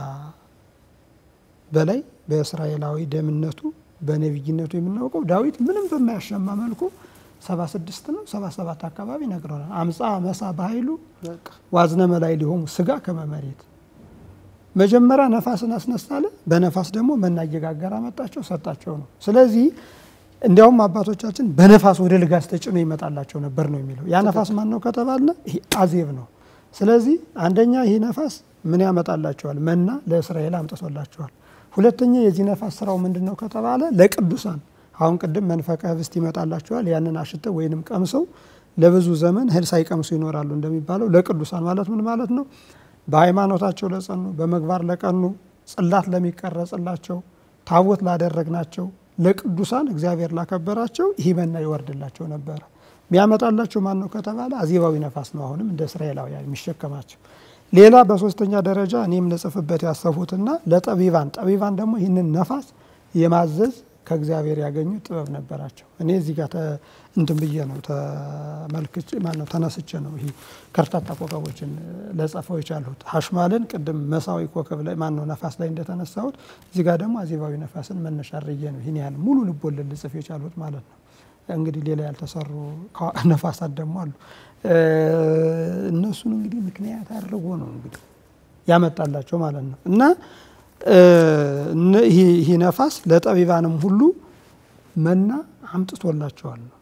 በላይ በእስራኤላዊ ደምነቱ በነቢይነቱ የምናውቀው ዳዊት ምንም በማያሸማ መልኩ ሰባ ስድስት ነው ሰባ ሰባት አካባቢ ነግረናል። አምፃ መሳ በኃይሉ ዋዝነ መላይ ሊሆሙ ስጋ ከመመሬት መጀመሪያ ነፋስን አስነሳለ፣ በነፋስ ደግሞ መና እየጋገረ አመጣቸው ሰጣቸው ነው። ስለዚህ እንዲያውም አባቶቻችን በነፋስ ወደ ልጋስ ተጭኖ ይመጣላቸው ነበር ነው የሚለው። ያ ነፋስ ማን ነው ከተባለ ይሄ አዜብ ነው። ስለዚህ አንደኛ ይህ ነፋስ ምን ያመጣላቸዋል? መና ለእስራኤል አምጥቶላቸዋል። ሁለተኛ የዚህ ነፋስ ስራው ምንድን ነው ከተባለ ለቅዱሳን አሁን ቅድም መንፈቀ ህብስት ይመጣላቸዋል። ያንን አሽተው ወይንም ቀምሰው ለብዙ ዘመን እህል ሳይቀምሱ ይኖራሉ እንደሚባለው ለቅዱሳን ማለት ምን ማለት ነው? በሃይማኖታቸው ለጸኑ፣ በመግባር ለቀኑ፣ ጽላት ለሚቀረጽላቸው፣ ታቦት ላደረግናቸው ለቅዱሳን እግዚአብሔር ላከበራቸው ይህ መና ይወርድላቸው ነበረ። የሚያመጣላቸው ማን ነው ከተባለ አዜባዊ ነፋስ ነው። አሁንም እንደ እስራኤላውያን የሚሸከማቸው ሌላ በሶስተኛ ደረጃ እኔም ልጽፍበት ያሰፉትና ለጠቢባን ጠቢባን ደግሞ ይህንን ነፋስ የማዘዝ ከእግዚአብሔር ያገኙት ጥበብ ነበራቸው። እኔ እዚህ ጋር እንትን ብዬ ነው ተመልክቼ ማነው ተነስቼ ነው ይሄ ከርታታ ኮከቦችን ለጸፈው የቻልሁት። ሀሽማልን ቅድም መሳዊ ኮከብ ላይ ማነው ነፋስ ላይ እንደተነሳሁት እዚህ ጋር ደግሞ አዜባዊ ነፋስን መነሻ አድርጌ ነው ይህን ያህል ሙሉ ልቦለድ ልጽፍ የቻልሁት ማለት ነው። እንግዲህ ሌላ ያልተሰሩ ነፋሳት ደግሞ አሉ። እነሱን እንግዲህ ምክንያት አድርጎ ነው እንግዲህ ያመጣላቸው ማለት ነው እና ይህ ነፋስ ለጠቢባንም ሁሉ መና አምጥቶላቸዋል ነው።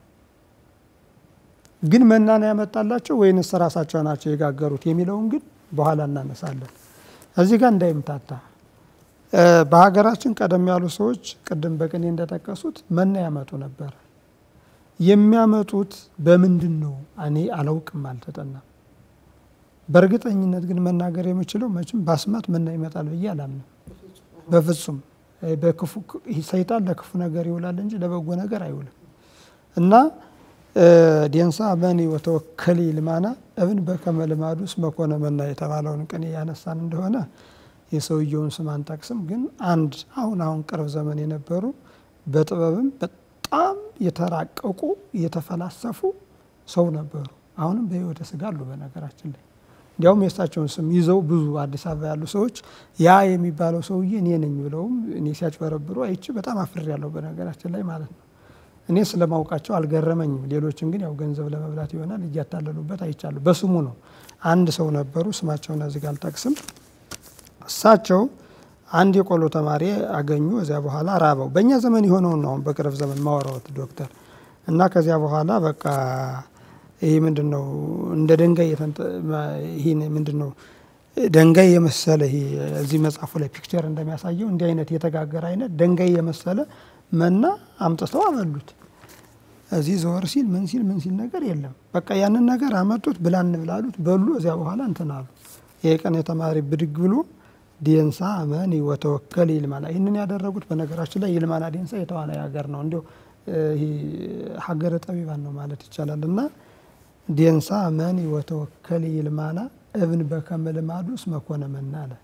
ግን መና ነው ያመጣላቸው ወይንስ ራሳቸው ናቸው የጋገሩት የሚለውን ግን በኋላ እናነሳለን። እዚህ ጋር እንዳይምታታ በሀገራችን ቀደም ያሉ ሰዎች ቅድም በቅኔ እንደጠቀሱት መና ያመጡ ነበር። የሚያመጡት በምንድን ነው? እኔ አላውቅም፣ አልተጠናም። በእርግጠኝነት ግን መናገር የምችለው መቼም በአስማት መና ይመጣል ብዬ አላምንም። በፍጹም ሰይጣን ለክፉ ነገር ይውላል እንጂ ለበጎ ነገር አይውልም። እና ዴንሳ መኒ ወተወከሊ ልማና እብን በከመ ልማዱስ መኮነ መና የተባለውን ቅኔ ያነሳን እንደሆነ የሰውየውን ስም አንጠቅስም። ግን አንድ አሁን አሁን ቅርብ ዘመን የነበሩ በጥበብም በጣም የተራቀቁ የተፈላሰፉ ሰው ነበሩ። አሁንም በሕይወተ ስጋ አሉ በነገራችን ላይ እንዲያውም የእሳቸውን ስም ይዘው ብዙ አዲስ አበባ ያሉ ሰዎች ያ የሚባለው ሰውዬ እኔ ነኝ ብለውም እኔ ሲያጭበረብሩ አይቼ በጣም አፍር ያለው በነገራችን ላይ ማለት ነው። እኔ ስለማውቃቸው አልገረመኝም። ሌሎችን ግን ያው ገንዘብ ለመብላት ይሆናል እያታለሉበት አይቻሉ። በስሙ ነው። አንድ ሰው ነበሩ፣ ስማቸውን እዚህ ጋር አልጠቅስም። እሳቸው አንድ የቆሎ ተማሪ አገኙ። እዚያ በኋላ ራበው። በእኛ ዘመን የሆነውን ነው አሁን በቅርብ ዘመን ማወራወት ዶክተር እና ከዚያ በኋላ በቃ ይህ ምንድን ነው እንደ ድንጋይ ይህ ምንድን ነው ድንጋይ የመሰለ ይሄ እዚህ መጽሐፉ ላይ ፒክቸር እንደሚያሳየው እንዲህ አይነት የተጋገረ አይነት ድንጋይ የመሰለ መና አምጥተው አበሉት። እዚህ ዘወር ሲል ምን ሲል ምን ሲል ነገር የለም። በቃ ያንን ነገር አመጡት፣ ብላ እንብላሉት፣ በሉ። እዚያ በኋላ እንትን አሉ። ይሄ ቀን የተማሪ ብድግ ብሎ ዴንሳ መኒ ወተወከል ይልማና ይህንን ያደረጉት በነገራችን ላይ ይልማና ዴንሳ የተዋናይ ሀገር ነው። እንዲሁ ሀገረ ጠቢባን ነው ማለት ይቻላል እና ዴንሳ መኒ ወተወከል ይልማና እብን በከመ ልማዱስ መኮነ መና አለ።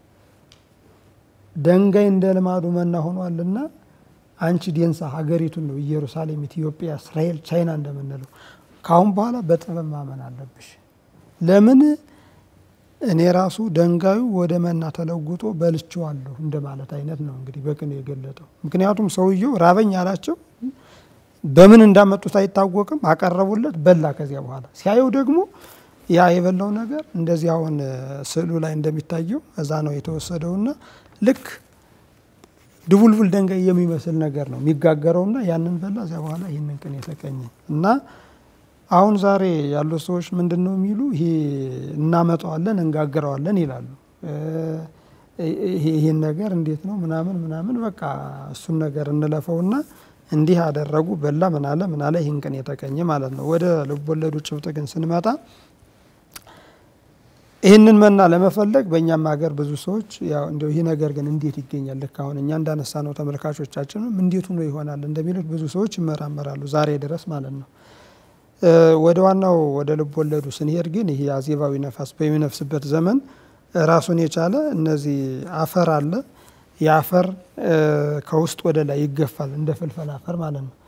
ደንጋይ እንደ ልማዱ መና ሆኗልና አንቺ ዴንሳ ሀገሪቱን ነው ኢየሩሳሌም፣ ኢትዮጵያ፣ እስራኤል፣ ቻይና እንደምንለው ከአሁን በኋላ በጥበብ ማመን አለብሽ። ለምን እኔ ራሱ ደንጋዩ ወደ መና ተለውጦ በልቼዋለሁ እንደማለት አይነት ነው እንግዲህ በቅኔ የገለጠው። ምክንያቱም ሰውየው ራበኝ አላቸው። በምን እንዳመጡት አይታወቅም። አቀረቡለት፣ በላ። ከዚያ በኋላ ሲያየው ደግሞ ያ የበላው ነገር እንደዚህ አሁን ስዕሉ ላይ እንደሚታየው እዛ ነው የተወሰደውና ልክ ድቡልቡል ደንጋይ የሚመስል ነገር ነው የሚጋገረውና ያንን በላ። እዚያ በኋላ ይህንን ቅኔ የተቀኘ እና አሁን ዛሬ ያሉ ሰዎች ምንድን ነው የሚሉ ይሄ እናመጣዋለን እንጋግረዋለን ይላሉ። ይህን ነገር እንዴት ነው ምናምን ምናምን በቃ እሱን ነገር እንለፈውና እንዲህ አደረጉ በላ ምናለ ምናለ ይህን ቅኔ የተቀኘ ማለት ነው። ወደ ልቦለዱ ጭብጥ ግን ስንመጣ ይህንን መና ለመፈለግ በእኛም ሀገር ብዙ ሰዎች ያው እንዲያው ይህ ነገር ግን እንዴት ይገኛል? ልክ አሁን እኛ እንዳነሳ ነው ተመልካቾቻችንም እንዴት ሆኖ ይሆናል እንደሚሉት ብዙ ሰዎች ይመራመራሉ ዛሬ ድረስ ማለት ነው። ወደ ዋናው ወደ ልብ ወለዱ ስንሄድ ግን ይህ አዜባዊ ነፋስ በሚነፍስበት ዘመን ራሱን የቻለ እነዚህ አፈር አለ። የአፈር ከውስጥ ወደ ላይ ይገፋል እንደ ፍልፈል አፈር ማለት ነው።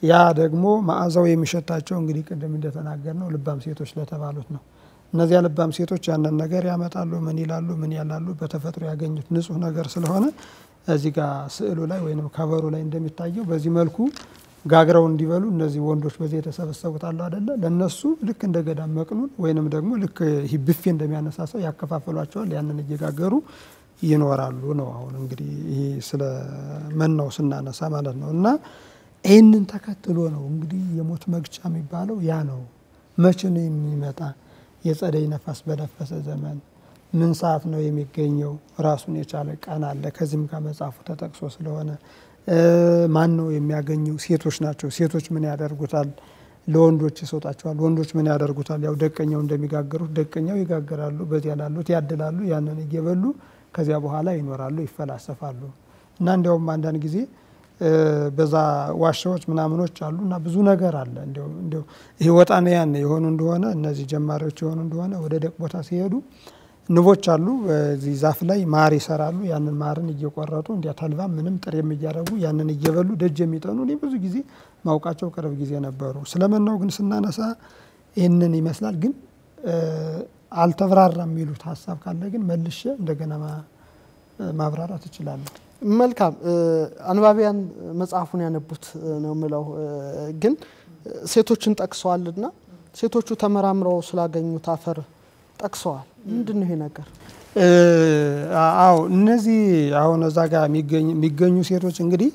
ያ ደግሞ መዓዛው የሚሸታቸው እንግዲህ ቅድም እንደተናገር ነው ልባም ሴቶች ለተባሉት ነው። እነዚያ ልባም ሴቶች ያንን ነገር ያመጣሉ። ምን ይላሉ? ምን ያላሉ? በተፈጥሮ ያገኙት ንጹሕ ነገር ስለሆነ እዚህ ጋር ስዕሉ ላይ ወይም ከበሩ ላይ እንደሚታየው በዚህ መልኩ ጋግረው እንዲበሉ እነዚህ ወንዶች በዚህ የተሰበሰቡት አሉ አደለ? ለእነሱ ልክ እንደ ገዳም መቅኑን ወይንም ደግሞ ልክ ይህ ብፌ እንደሚያነሳሳው ያከፋፍሏቸዋል። ያንን እየጋገሩ ይኖራሉ ነው። አሁን እንግዲህ ይሄ ስለ መናው ስናነሳ ማለት ነው። እና ይህንን ተከትሎ ነው እንግዲህ የሞት መግጫ የሚባለው ያ ነው። መቼ ነው የሚመጣ? የጸደይ ነፋስ በነፈሰ ዘመን ምን ሰዓት ነው የሚገኘው? ራሱን የቻለ ቀን አለ። ከዚህም ጋር መጽሐፉ ተጠቅሶ ስለሆነ ማን ነው የሚያገኘው? ሴቶች ናቸው። ሴቶች ምን ያደርጉታል? ለወንዶች ይሰጧቸዋል። ወንዶች ምን ያደርጉታል? ያው ደቀኛው እንደሚጋገሩት ደቀኛው ይጋገራሉ። በዚያ ላሉት ያድላሉ። ያንን እየበሉ ከዚያ በኋላ ይኖራሉ፣ ይፈላሰፋሉ። እና እንዲያውም አንዳንድ ጊዜ በዛ ዋሻዎች ምናምኖች አሉ እና ብዙ ነገር አለ። እንዲያው ይሄ ወጣንያን የሆኑ እንደሆነ እነዚህ ጀማሪዎች የሆኑ እንደሆነ ወደ ደቅ ቦታ ሲሄዱ ንቦች አሉ። በዚህ ዛፍ ላይ ማር ይሰራሉ። ያንን ማርን እየቆረጡ እንዲያ ተልባ ምንም ጥሬም እያደረጉ ያንን እየበሉ ደጅ የሚጠኑ እኔ ብዙ ጊዜ ማውቃቸው ቅርብ ጊዜ ነበሩ። ስለመናው ግን ስናነሳ ይህንን ይመስላል። ግን አልተብራራ የሚሉት ሀሳብ ካለ ግን መልሼ እንደገና ማብራራት እችላለሁ። መልካም አንባቢያን መጽሐፉን ያነቡት ነው የምለው። ግን ሴቶችን ጠቅሰዋልና ሴቶቹ ተመራምረው ስላገኙት አፈር ጠቅሰዋል። ምንድን ነው ይሄ ነገር? አዎ እነዚህ አሁን እዛ ጋር የሚገኙ ሴቶች እንግዲህ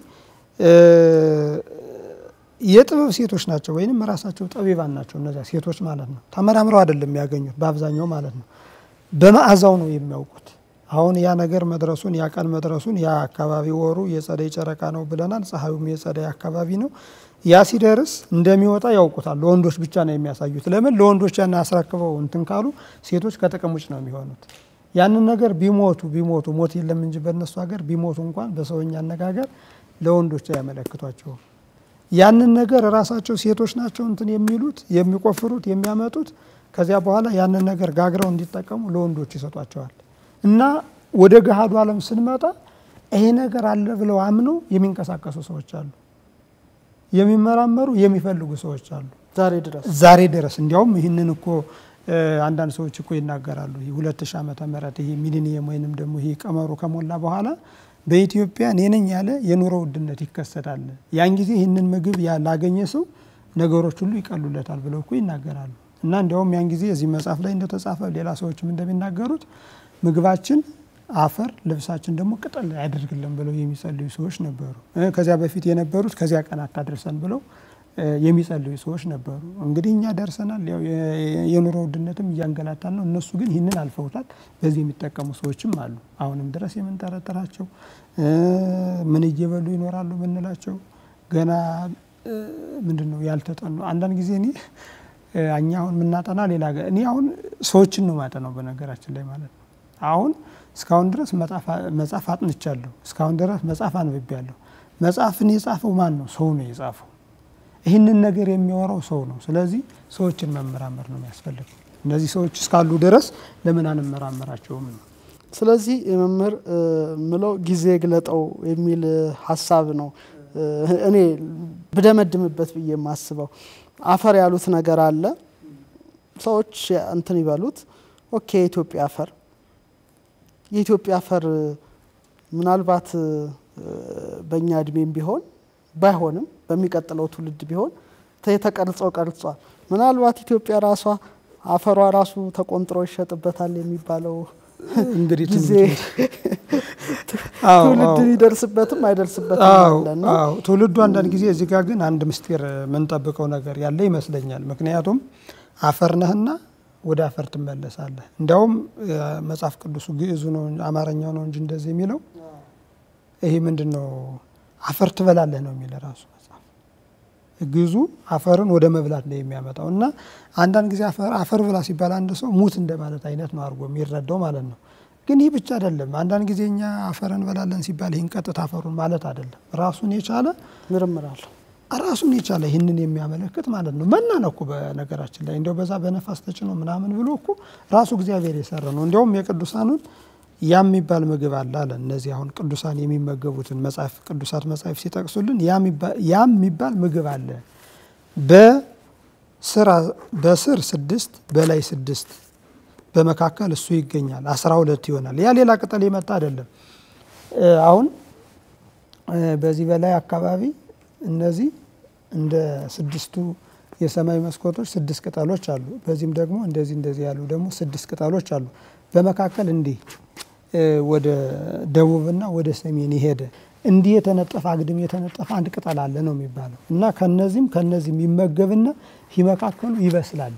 የጥበብ ሴቶች ናቸው፣ ወይንም ራሳቸው ጠቢባን ናቸው። እነዚያ ሴቶች ማለት ነው። ተመራምረው አይደለም የሚያገኙት በአብዛኛው ማለት ነው። በመዓዛው ነው የሚያውቁት። አሁን ያ ነገር መድረሱን ያ ቀን መድረሱን ያ አካባቢ ወሩ የጸደይ ጨረቃ ነው ብለናል። ፀሐዩም የጸደይ አካባቢ ነው። ያ ሲደርስ እንደሚወጣ ያውቁታል። ለወንዶች ብቻ ነው የሚያሳዩት። ለምን ለወንዶች ያን አስረክበው እንትን ካሉ ሴቶች ከጥቅም ውጭ ነው የሚሆኑት። ያንን ነገር ቢሞቱ ቢሞቱ ሞት የለም እንጂ በእነሱ ሀገር ቢሞቱ እንኳን በሰውኛ አነጋገር ለወንዶች አያመለክቷቸውም። ያንን ነገር ራሳቸው ሴቶች ናቸው እንትን የሚሉት የሚቆፍሩት የሚያመጡት። ከዚያ በኋላ ያንን ነገር ጋግረው እንዲጠቀሙ ለወንዶች ይሰጧቸዋል። እና ወደ ገሃዱ ዓለም ስንመጣ ይሄ ነገር አለ ብለው አምነው የሚንቀሳቀሱ ሰዎች አሉ። የሚመራመሩ የሚፈልጉ ሰዎች አሉ ዛሬ ድረስ ዛሬ ድረስ። እንዲያውም ይህንን እኮ አንዳንድ ሰዎች እኮ ይናገራሉ። ይህ ሁለት ሺህ ዓመተ ምህረት ይሄ ሚሊኒየም ወይንም ደግሞ ይሄ ቀመሩ ከሞላ በኋላ በኢትዮጵያ እኔ ነኝ ያለ የኑሮ ውድነት ይከሰታል። ያን ጊዜ ይህንን ምግብ ላገኘ ሰው ነገሮች ሁሉ ይቀሉለታል ብለው እኮ ይናገራሉ። እና እንዲያውም ያን ጊዜ እዚህ መጽሐፍ ላይ እንደተጻፈ ሌላ ሰዎችም እንደሚናገሩት ምግባችን አፈር ልብሳችን ደግሞ ቅጠል ያደርግልን ብለው የሚጸልዩ ሰዎች ነበሩ። ከዚያ በፊት የነበሩት ከዚያ ቀን አታድርሰን ብለው የሚጸልዩ ሰዎች ነበሩ። እንግዲህ እኛ ደርሰናል። ያው የኑሮ ውድነትም እያንገላታን ነው። እነሱ ግን ይህንን አልፈውታል። በዚህ የሚጠቀሙ ሰዎችም አሉ። አሁንም ድረስ የምንጠረጥራቸው ምን እየበሉ ይኖራሉ ምንላቸው ገና ምንድን ነው ያልተጠኑ አንዳንድ ጊዜ እኔ እኛ አሁን የምናጠና ሌላ እኔ አሁን ሰዎችን ነው ማጠናው በነገራችን ላይ ማለት ነው አሁን እስካሁን ድረስ መጽሐፍ አጥንቻለሁ። እስካሁን ድረስ መጽሐፍ አንብቤያለሁ። መጽሐፍን የጻፈው ማን ነው? ሰው ነው የጻፈው። ይህንን ነገር የሚያወራው ሰው ነው። ስለዚህ ሰዎችን መመራመር ነው የሚያስፈልገው። እነዚህ ሰዎች እስካሉ ድረስ ለምን አንመራመራቸውም ነው። ስለዚህ መምህር ምለው ጊዜ ግለጠው የሚል ሀሳብ ነው እኔ ብደመድምበት ብዬ የማስበው። አፈር ያሉት ነገር አለ። ሰዎች እንትን ይበሉት። ኦኬ የኢትዮጵያ አፈር የኢትዮጵያ አፈር ምናልባት በእኛ እድሜም ቢሆን ባይሆንም በሚቀጥለው ትውልድ ቢሆን ተቀርጾ ቀርጿል። ምናልባት ኢትዮጵያ ራሷ አፈሯ ራሱ ተቆንጥሮ ይሸጥበታል የሚባለው እንግዲህ ጊዜ ትውልድ ይደርስበትም አይደርስበትም አለና ትውልዱ አንዳንድ ጊዜ እዚህ ጋር ግን አንድ ምስጢር የምንጠብቀው ነገር ያለ ይመስለኛል። ምክንያቱም አፈር ነህና ወደ አፈር ትመለሳለህ። እንዲያውም መጽሐፍ ቅዱሱ ግዕዙ ነው አማርኛው ነው እንጂ እንደዚህ የሚለው ይሄ ምንድን ነው አፈር ትበላለህ ነው የሚል ራሱ መጽሐፍ። ግዕዙ አፈርን ወደ መብላት ነው የሚያመጣው እና አንዳንድ ጊዜ አፈር ብላ ሲባል አንድ ሰው ሙት እንደማለት አይነት ነው አድርጎ የሚረዳው ማለት ነው። ግን ይህ ብቻ አይደለም። አንዳንድ ጊዜ እኛ አፈር እንበላለን ሲባል ይህን ቀጥታ አፈሩን ማለት አይደለም። ራሱን የቻለ ምርምር አለው። ራሱን የቻለ ይህንን የሚያመለክት ማለት ነው። መና ነው እኮ በነገራችን ላይ እንዲያው በዛ በነፋስ ተጭኖ ምናምን ብሎ እኮ ራሱ እግዚአብሔር የሰራ ነው። እንዲያውም የቅዱሳኑን ያ የሚባል ምግብ አለ አለ። እነዚህ አሁን ቅዱሳን የሚመገቡትን መጽሐፍ ቅዱሳት መጽሐፍ ሲጠቅሱልን ያ የሚባል ምግብ አለ። በስር ስድስት በላይ ስድስት በመካከል እሱ ይገኛል። አስራ ሁለት ይሆናል። ያ ሌላ ቅጠል የመጣ አይደለም። አሁን በዚህ በላይ አካባቢ እነዚህ እንደ ስድስቱ የሰማይ መስኮቶች ስድስት ቅጠሎች አሉ። በዚህም ደግሞ እንደዚህ እንደዚህ ያሉ ደግሞ ስድስት ቅጠሎች አሉ። በመካከል እንዲህ ወደ ደቡብና ወደ ሰሜን የሄደ እንዲህ የተነጠፈ አግድም የተነጠፈ አንድ ቅጠል አለ ነው የሚባለው እና ከነዚህም ከነዚህም ይመገብና ይህ መካከሉ ይበስላል።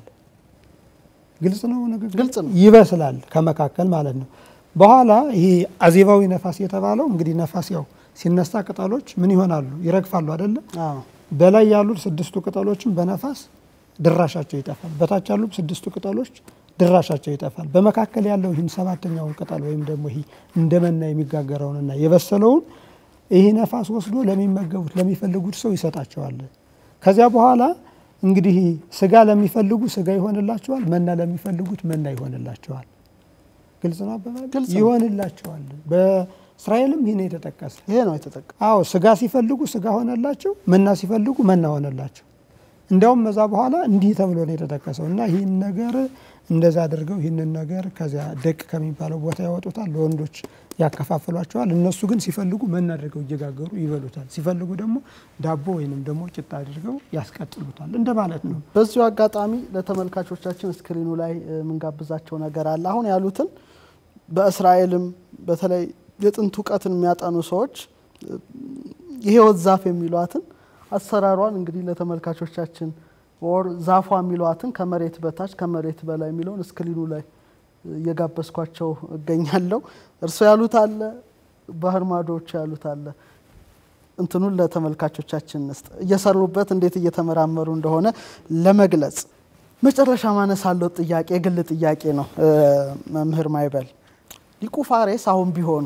ግልጽ ነው ንግግር ግልጽ ነው። ይበስላል ከመካከል ማለት ነው። በኋላ ይሄ አዜባዊ ነፋስ የተባለው እንግዲህ ነፋስ ያው ሲነሳ ቅጠሎች ምን ይሆናሉ? ይረግፋሉ አይደለም? አዎ በላይ ያሉት ስድስቱ ቅጠሎችም በነፋስ ድራሻቸው ይጠፋል። በታች ያሉት ስድስቱ ቅጠሎች ድራሻቸው ይጠፋል። በመካከል ያለው ይህን ሰባተኛውን ቅጠል ወይም ደግሞ ይህ እንደ መና የሚጋገረውንና የበሰለውን ይህ ነፋስ ወስዶ ለሚመገቡት ለሚፈልጉት ሰው ይሰጣቸዋል። ከዚያ በኋላ እንግዲህ ስጋ ለሚፈልጉ ስጋ ይሆንላቸዋል፣ መና ለሚፈልጉት መና ይሆንላቸዋል። ግልጽ ነው አባባል ግልጽ ነው። ይሆንላቸዋል። በእስራኤልም ይህ ነው የተጠቀሰ። ይሄ ነው የተጠቀ አዎ ስጋ ሲፈልጉ ስጋ ሆነላቸው፣ መና ሲፈልጉ መና ሆነላቸው። እንዲያውም ከዛ በኋላ እንዲህ ተብሎ ነው የተጠቀሰው እና ይህን ነገር እንደዛ አድርገው ይህንን ነገር ከዚያ ደቅ ከሚባለው ቦታ ያወጡታል፣ ለወንዶች ያከፋፍሏቸዋል። እነሱ ግን ሲፈልጉ መና አድርገው እየጋገሩ ይበሉታል። ሲፈልጉ ደግሞ ዳቦ ወይንም ደግሞ ጭጣ አድርገው ያስቀጥሉታል እንደማለት ነው። በዚሁ አጋጣሚ ለተመልካቾቻችን ስክሪኑ ላይ እ, የምንጋብዛቸው ነገር አለ። አሁን ያሉትን በእስራኤልም በተለይ የጥንት እውቀትን የሚያጠኑ ሰዎች እ, የህይወት ዛፍ የሚሏትን አሰራሯን እንግዲህ ለተመልካቾቻችን ወር ዛፏ የሚሏትን ከመሬት በታች ከመሬት በላይ የሚለውን ስክሪኑ ላይ እ, እየጋበዝኳቸው እገኛለሁ። እርስዎ ያሉት አለ፣ ባህር ማዶዎች ያሉት አለ። እንትኑን ለተመልካቾቻችን እንስጥ እየሰሩበት እንዴት እየተመራመሩ እንደሆነ ለመግለጽ። መጨረሻ ማነሳለው ጥያቄ የግል ጥያቄ ነው። እ፣ መምህር ማይበል ሊቁ ፋሬስ አሁን ቢሆኑ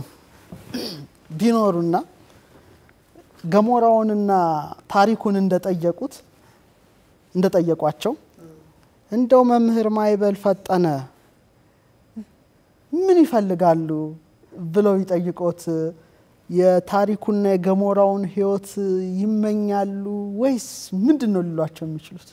ቢኖሩና ገሞራውንና ታሪኩን እንደጠየቁት እንደጠየቋቸው እንደው መምህር ማይበል ፈጠነ ምን ይፈልጋሉ ብለው ይጠይቆት የታሪኩና የገሞራውን ሕይወት ይመኛሉ ወይስ ምንድን ነው ሊሏቸው የሚችሉት?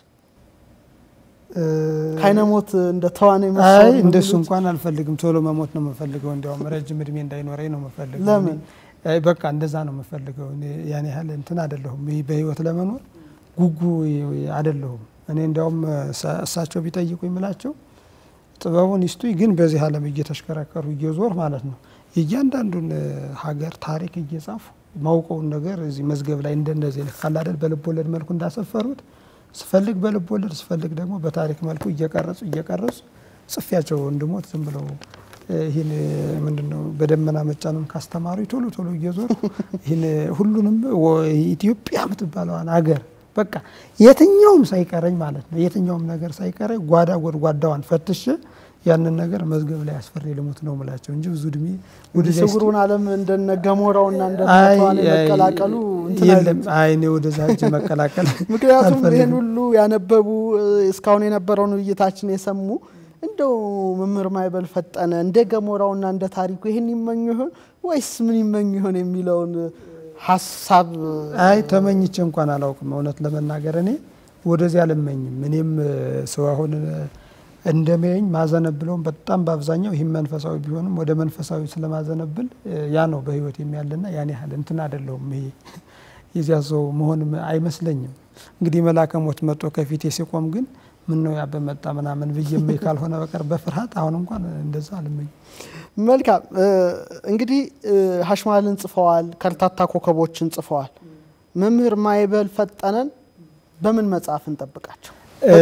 ከአይነሞት እንደ ተዋናይ አይ መሰሉ ነው እንደሱ የሚሉት? እንኳን አልፈልግም። ቶሎ መሞት ነው የምፈልገው። እንዲያውም ረጅም እድሜ እንዳይኖረኝ ነው የምፈልገው። ለምን? እኔ- አይ በቃ እንደዛ ነው የምፈልገው። እኔ ያን ያህል እንትን አይደለሁም። ይህ በህይወት ለመኖር ጉጉ አይደለሁም። እኔ እንዲያውም እሳ- እሳቸው ቢጠይቁ የምላቸው ጥበቡን ይስጡኝ፣ ግን በዚህ ዓለም እየተሽከረከሩ እየዞር ማለት ነው የእያንዳንዱን እ, ሀገር ታሪክ እየጻፉ ማውቀውን ነገር እዚህ መዝገብ ላይ እንደነዚህ ልክ ካለ አይደል በልብ ወለድ መልኩ እንዳሰፈሩት ስፈልግ በልብ ወለድ ስፈልግ ደግሞ በታሪክ መልኩ እየቀረጹ እየቀረጹ ጽፌያቸው እንድሞት ዝም ብለው እ, ይህን ምንድን ነው በደመና መጫኑን ካስተማሩ ቶሎ ቶሎ እየዞር ይህን ሁሉንም ወ- ኢትዮጵያ የምትባለዋን ሀገር በቃ የትኛውም ሳይቀረኝ ማለት ነው የትኛውም ነገር ሳይቀረኝ ጓዳ ጎድጓዳዋን ፈትሼ ያንን ነገር መዝገብ ላይ አስፈሪ ልሙት ነው ምላቸው እንጂ ብዙ እድሜ ወደዚያ ስውሩን ዓለም እንደነ ገሞራውና እንደነ አይ ተዋናይ አይ መቀላቀሉ እንትን የለም። አይልም። አይ እኔ ወደዛ እጅ መቀላቀል ምክንያቱም አልፈልግም። ይህን ሁሉ ያነበቡ እ፣ እስካሁን የነበረውን ውይይታችን የሰሙ እንደው መምህር ማይበል ፈጠነ እንደ ገሞራውና እንደ ታሪኩ ይህን ይመኙ ይሆን ወይስ ምን ይመኙ ይሆን የሚለውን ሀሳብ አይ ተመኝቼ እንኳን አላውቅም። እውነት ለመናገር እኔ ወደዚህ አልመኝም። እኔም እ፣ ሰው አሁን እ፣ እንደሚያየኝ ማዘነብለውም በጣም በአብዛኛው ይህም መንፈሳዊ ቢሆንም ወደ መንፈሳዊ ስለማዘነብል እ፣ ያ ነው በህይወት የሚያለና ያን ያህል እንትን አይደለሁም። ይሄ የዚያ ሰው መሆንም አይመስለኝም። እንግዲህ መልአከ ሞት መጥቶ ከፊቴ ሲቆም ግን ምን ነው ያ በመጣ ምናምን ብዬ እመኝ ካልሆነ በቀር በፍርሃት አሁን እንኳን እንደዛ አልመኝም። መልካም እ፣ እንግዲህ እ፣ ሀሽማልን ጽፈዋል፣ ከርታታ ኮከቦችን ጽፈዋል። መምህር ማይበል ፈጠነን በምን መጽሐፍ እንጠብቃቸው?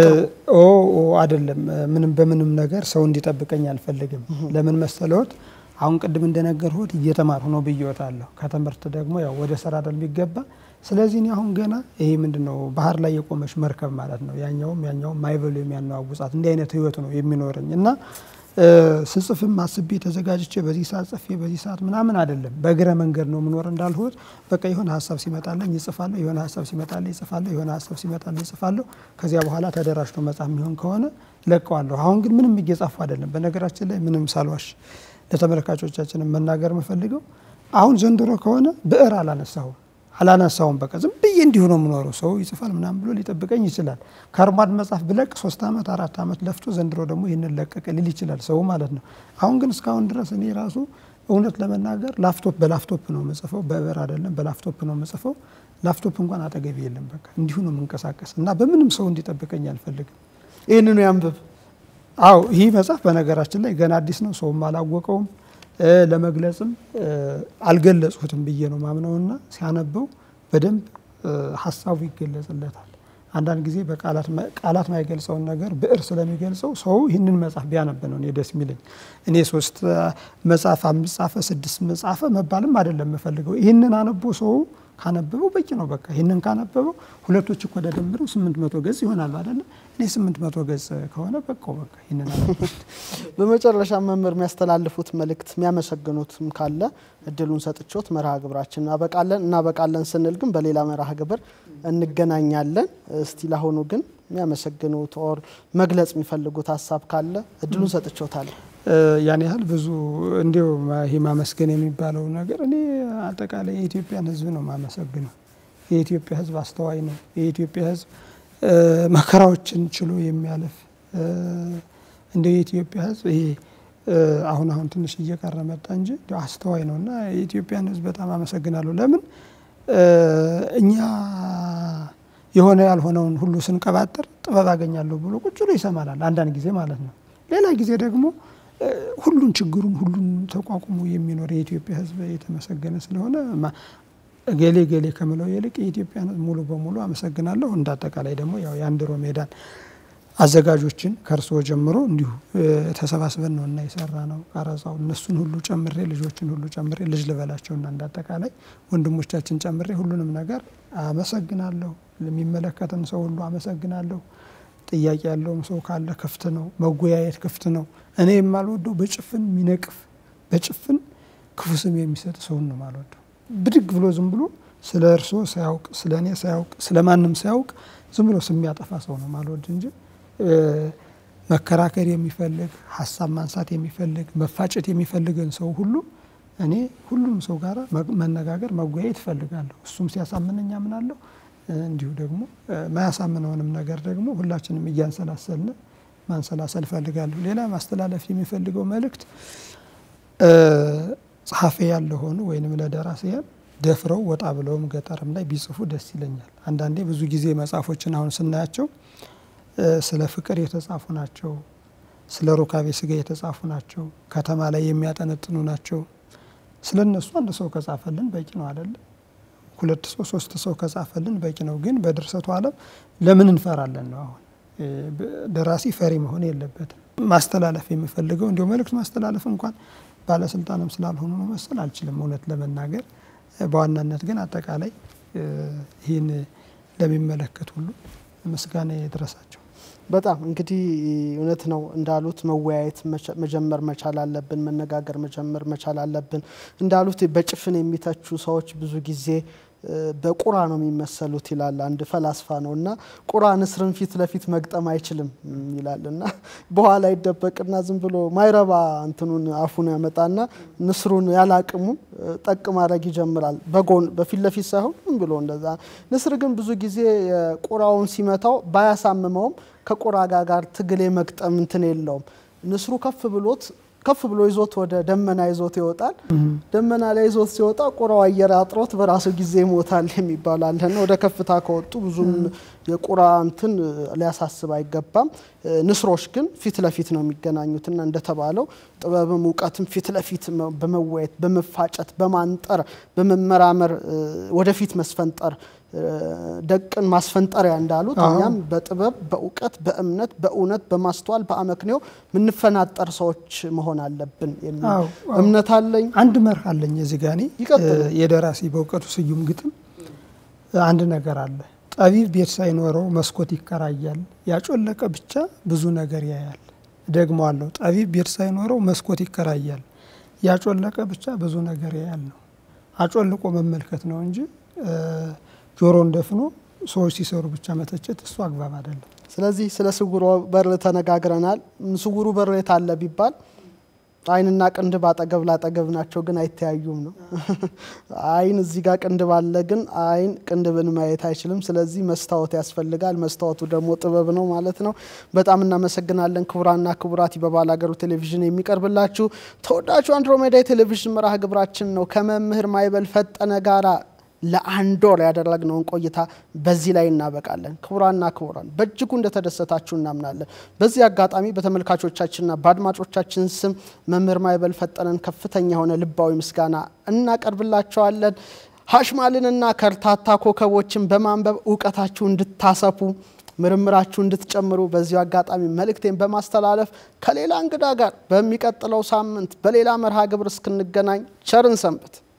ኦ ኦ አይደለም ምንም በምንም ነገር ሰው እንዲጠብቀኝ አልፈልግም። ለምን መሰለዎት? አሁን ቅድም እንደነገርሁት እየተማርሁ ነው ብዬዎታለሁ። ከትምህርት ደግሞ ያው ወደ ስራ አይደል የሚገባ። ስለዚህ እኔ አሁን ገና ይሄ ምንድን ነው ባህር ላይ የቆመች መርከብ ማለት ነው። ያኛውም ያኛውም ማይበሉ የሚያነዋውጻት እንዲህ አይነት ህይወት ነው የሚኖረኝ እና እ፣ ስጽፍም አስቤ ተዘጋጅቼ በዚህ ሰዓት ጽፌ በዚህ ሰዓት ምናምን አይደለም። በእግረ መንገድ ነው የምኖር እንዳልሁት በቃ የሆነ ሀሳብ ሲመጣለኝ ይጽፋለሁ፣ የሆነ ሀሳብ ሲመጣለኝ ይጽፋለሁ፣ የሆነ ሀሳብ ሲመጣለኝ ይጽፋለሁ። ከዚያ በኋላ ተደራጅቶ መጽሐፍ የሚሆን ከሆነ ለቀዋለሁ። አሁን ግን ምንም እየጻፉ አይደለም። በነገራችን ላይ ምንም ሳልዋሽ ለተመልካቾቻችንም መናገር የምፈልገው አሁን ዘንድሮ ከሆነ ብዕር አላነሳሁም አላነሳውም በቃ ዝም ብዬ እንዲሁ ነው የምኖረው። ሰው ይጽፋል ምናምን ብሎ ሊጠብቀኝ ይችላል። ከአርማድ መጽሐፍ ብለቅ ሶስት ዓመት አራት ዓመት ለፍቶ ዘንድሮ ደግሞ ይህንን ለቀቀ ሊል ይችላል ሰው ማለት ነው። አሁን ግን እስካሁን ድረስ እኔ ራሱ እውነት ለመናገር ላፕቶፕ በላፕቶፕ ነው የምጽፈው፣ በብዕር አይደለም በላፕቶፕ ነው የምጽፈው። ላፕቶፕ እንኳን አጠገቢ የለም። በቃ እንዲሁ ነው የምንቀሳቀስ እና በምንም ሰው እንዲጠብቀኝ አልፈልግም። ይህንኑ ያንብብ። አው ይህ መጽሐፍ በነገራችን ላይ ገና አዲስ ነው፣ ሰውም አላወቀውም ለመግለጽም አልገለጽሁትም ብዬ ነው ማምነውና ሲያነበው በደንብ ሀሳቡ ይገለጽለታል። አንዳንድ ጊዜ በቃላት ማይገልጸውን ነገር ብዕር ስለሚገልጸው ሰው ይህንን መጽሐፍ ቢያነብ ነው እኔ ደስ የሚለኝ። እኔ ሶስት መጽሐፍ አምስት ጻፈ ስድስት መጻፈ መባልም አይደለም የምፈልገው። ይህንን አነቦ ሰው ካነበበው በቂ ነው። በቃ ይህንን ካነበበው ሁለቶች እኮ ተደምረው ስምንት መቶ ገጽ ይሆናሉ አይደለም። እኔ ስምንት መቶ ገጽ ከሆነ በቃው በቃ ይህንን አነበብኩት። በመጨረሻ መምህር የሚያስተላልፉት መልእክት የሚያመሰግኑትም ካለ እድሉን ሰጥቾት መርሃ ግብራችን እናበቃለን። እናበቃለን ስንል ግን በሌላ መርሃ ግብር እንገናኛለን። እስቲ ለአሁኑ ግን የሚያመሰግኑት ኦር መግለጽ የሚፈልጉት ሀሳብ ካለ እድሉን ሰጥቾታለሁ። ያን ያህል ብዙ እንዲው ይሄ ማመስገን የሚባለው ነገር እኔ አጠቃላይ የኢትዮጵያን ሕዝብ ነው ማመሰግነው። የኢትዮጵያ ሕዝብ አስተዋይ ነው። የኢትዮጵያ ሕዝብ መከራዎችን ችሎ የሚያልፍ እንደ የኢትዮጵያ ሕዝብ ይሄ አሁን አሁን ትንሽ እየቀረ መጣ እንጂ አስተዋይ ነው እና የኢትዮጵያን ሕዝብ በጣም አመሰግናለሁ። ለምን እኛ የሆነ ያልሆነውን ሁሉ ስንቀባጥር ጥበብ አገኛለሁ ብሎ ቁጭ ብሎ ይሰማናል፣ አንዳንድ ጊዜ ማለት ነው። ሌላ ጊዜ ደግሞ ሁሉን ችግሩን ሁሉን ተቋቁሞ የሚኖር የኢትዮጵያ ሕዝብ የተመሰገነ ስለሆነ ገሌ ገሌ ከምለው ይልቅ የኢትዮጵያን ሕዝብ ሙሉ በሙሉ አመሰግናለሁ። እንደ አጠቃላይ ደግሞ ያው የአንድሮ ሜዳን አዘጋጆችን ከእርስዎ ጀምሮ እንዲሁ ተሰባስበን ነው እና የሰራ ነው ቀረጻው እነሱን ሁሉ ጨምሬ ልጆችን ሁሉ ጨምሬ ልጅ ልበላቸውና እንደ አጠቃላይ ወንድሞቻችን ጨምሬ ሁሉንም ነገር አመሰግናለሁ። ለሚመለከተን ሰው ሁሉ አመሰግናለሁ። ጥያቄ ያለውም ሰው ካለ ክፍት ነው። መጎያየት ክፍት ነው። እኔ የማልወደው በጭፍን የሚነቅፍ በጭፍን ክፉ ስም የሚሰጥ ሰውን ነው የማልወደው። ብድግ ብሎ ዝም ብሎ ስለ እርስዎ ሳያውቅ ስለ እኔ ሳያውቅ ስለ ማንም ሳያውቅ ዝም ብሎ ስም የሚያጠፋ ሰው ነው የማልወድ እንጂ መከራከር የሚፈልግ ሀሳብ ማንሳት የሚፈልግ መፋጨት የሚፈልግን ሰው ሁሉ እኔ ሁሉም ሰው ጋር መነጋገር መጎያየት እፈልጋለሁ። እሱም ሲያሳምነኝ አምናለሁ። እንዲሁ ደግሞ ማያሳምነውንም ነገር ደግሞ ሁላችንም እያንሰላሰልን ማንሰላሰል እፈልጋለሁ። ሌላ ማስተላለፍ የሚፈልገው መልእክት ጸሐፊ ያለ ሆኑ ወይንም ለደራሲያን ደፍረው ወጣ ብለውም ገጠርም ላይ ቢጽፉ ደስ ይለኛል። አንዳንዴ ብዙ ጊዜ መጽሐፎችን አሁን ስናያቸው ስለ ፍቅር የተጻፉ ናቸው። ስለ ሩካቤ ስጋ የተጻፉ ናቸው። ከተማ ላይ የሚያጠነጥኑ ናቸው። ስለ እነሱ አንድ ሰው ከጻፈልን በቂ ነው አይደለም? ሁለት ሰው ሶስት ሰው ከጻፈልን በቂ ነው። ግን በድርሰቱ ዓለም ለምን እንፈራለን ነው? አሁን ደራሲ ፈሪ መሆን የለበትም። ማስተላለፍ የምፈልገው እንዲሁ መልእክት ማስተላለፍ እንኳን ባለስልጣንም ስላልሆኑ ነው መሰል አልችልም እውነት ለመናገር በዋናነት ግን አጠቃላይ ይህን ለሚመለከት ሁሉ ምስጋና የድረሳቸው። በጣም እንግዲህ እውነት ነው እንዳሉት መወያየት መጀመር መቻል አለብን። መነጋገር መጀመር መቻል አለብን። እንዳሉት በጭፍን የሚተቹ ሰዎች ብዙ ጊዜ በቁራ ነው የሚመሰሉት ይላል አንድ ፈላስፋ ነው እና ቁራ ንስርን ፊት ለፊት መግጠም አይችልም ይላል እና በኋላ ይደበቅና ዝም ብሎ ማይረባ እንትኑን አፉን ያመጣና ንስሩን ያላቅሙ ጠቅ ማድረግ ይጀምራል። በጎን በፊት ለፊት ሳይሆን ዝም ብሎ እንደዛ። ንስር ግን ብዙ ጊዜ ቁራውን ሲመታው ባያሳምመውም ከቁራ ጋር ትግል መግጠም እንትን የለውም። ንስሩ ከፍ ብሎት ከፍ ብሎ ይዞት ወደ ደመና ይዞት ይወጣል። ደመና ላይ ይዞት ሲወጣ ቁራው አየር አጥሮት በራሱ ጊዜ ይሞታል የሚባል አለና ወደ ከፍታ ከወጡ ብዙም የቁራ እንትን ሊያሳስብ አይገባም። ንስሮች ግን ፊት ለፊት ነው የሚገናኙትና እንደተባለው ጥበብም እውቀትም ፊት ለፊት በመወየት በመፋጨት፣ በማንጠር፣ በመመራመር ወደፊት መስፈንጠር ደቅን ማስፈንጠሪያ እንዳሉት እኛም በጥበብ በእውቀት በእምነት በእውነት በማስተዋል በአመክንዮ የምንፈናጠር ሰዎች መሆን አለብን የሚል እምነት አለኝ። አንድ መርህ አለኝ እዚህ ጋ እኔ የደራሲ በእውቀቱ ስዩም ግጥም አንድ ነገር አለ። ጠቢብ ቤት ሳይኖረው መስኮት ይከራያል፣ ያጮለቀ ብቻ ብዙ ነገር ያያል። ደግሞ አለው ጠቢብ ቤት ሳይኖረው መስኮት ይከራያል፣ ያጮለቀ ብቻ ብዙ ነገር ያያል ነው። አጮልቆ መመልከት ነው እንጂ ጆሮን ደፍኖ ሰዎች ሲሰሩ ብቻ መተቸት እሱ አግባብ አይደለም። ስለዚህ ስለ ስውሩ በር ተነጋግረናል። ስውሩ በር የት አለ ቢባል አይንና ቅንድብ አጠገብ ላጠገብ ናቸው፣ ግን አይተያዩም ነው። አይን እዚህ ጋር ቅንድብ አለ፣ ግን አይን ቅንድብን ማየት አይችልም። ስለዚህ መስታወት ያስፈልጋል። መስታወቱ ደግሞ ጥበብ ነው ማለት ነው። በጣም እናመሰግናለን። ክቡራና ክቡራት በባላገሩ ቴሌቪዥን የሚቀርብላችሁ ተወዳጁ አንድሮሜዳ የቴሌቪዥን መርሃ ግብራችን ነው። ከመምህር ማይበል ፈጠነ ጋራ ለአንድ ወር ያደረግነውን ቆይታ በዚህ ላይ እናበቃለን። ክቡራና ክቡራን በእጅጉ እንደተደሰታችሁ እናምናለን። በዚህ አጋጣሚ በተመልካቾቻችንና በአድማጮቻችን ስም መምህር ማይበል ፈጠነን ከፍተኛ የሆነ ልባዊ ምስጋና እናቀርብላቸዋለን። ሀሽማልንና ከርታታ ኮከቦችን በማንበብ እውቀታችሁ እንድታሰፉ ምርምራችሁ እንድትጨምሩ በዚሁ አጋጣሚ መልእክቴን በማስተላለፍ ከሌላ እንግዳ ጋር በሚቀጥለው ሳምንት በሌላ መርሃ ግብር እስክንገናኝ ቸርን ሰንብት።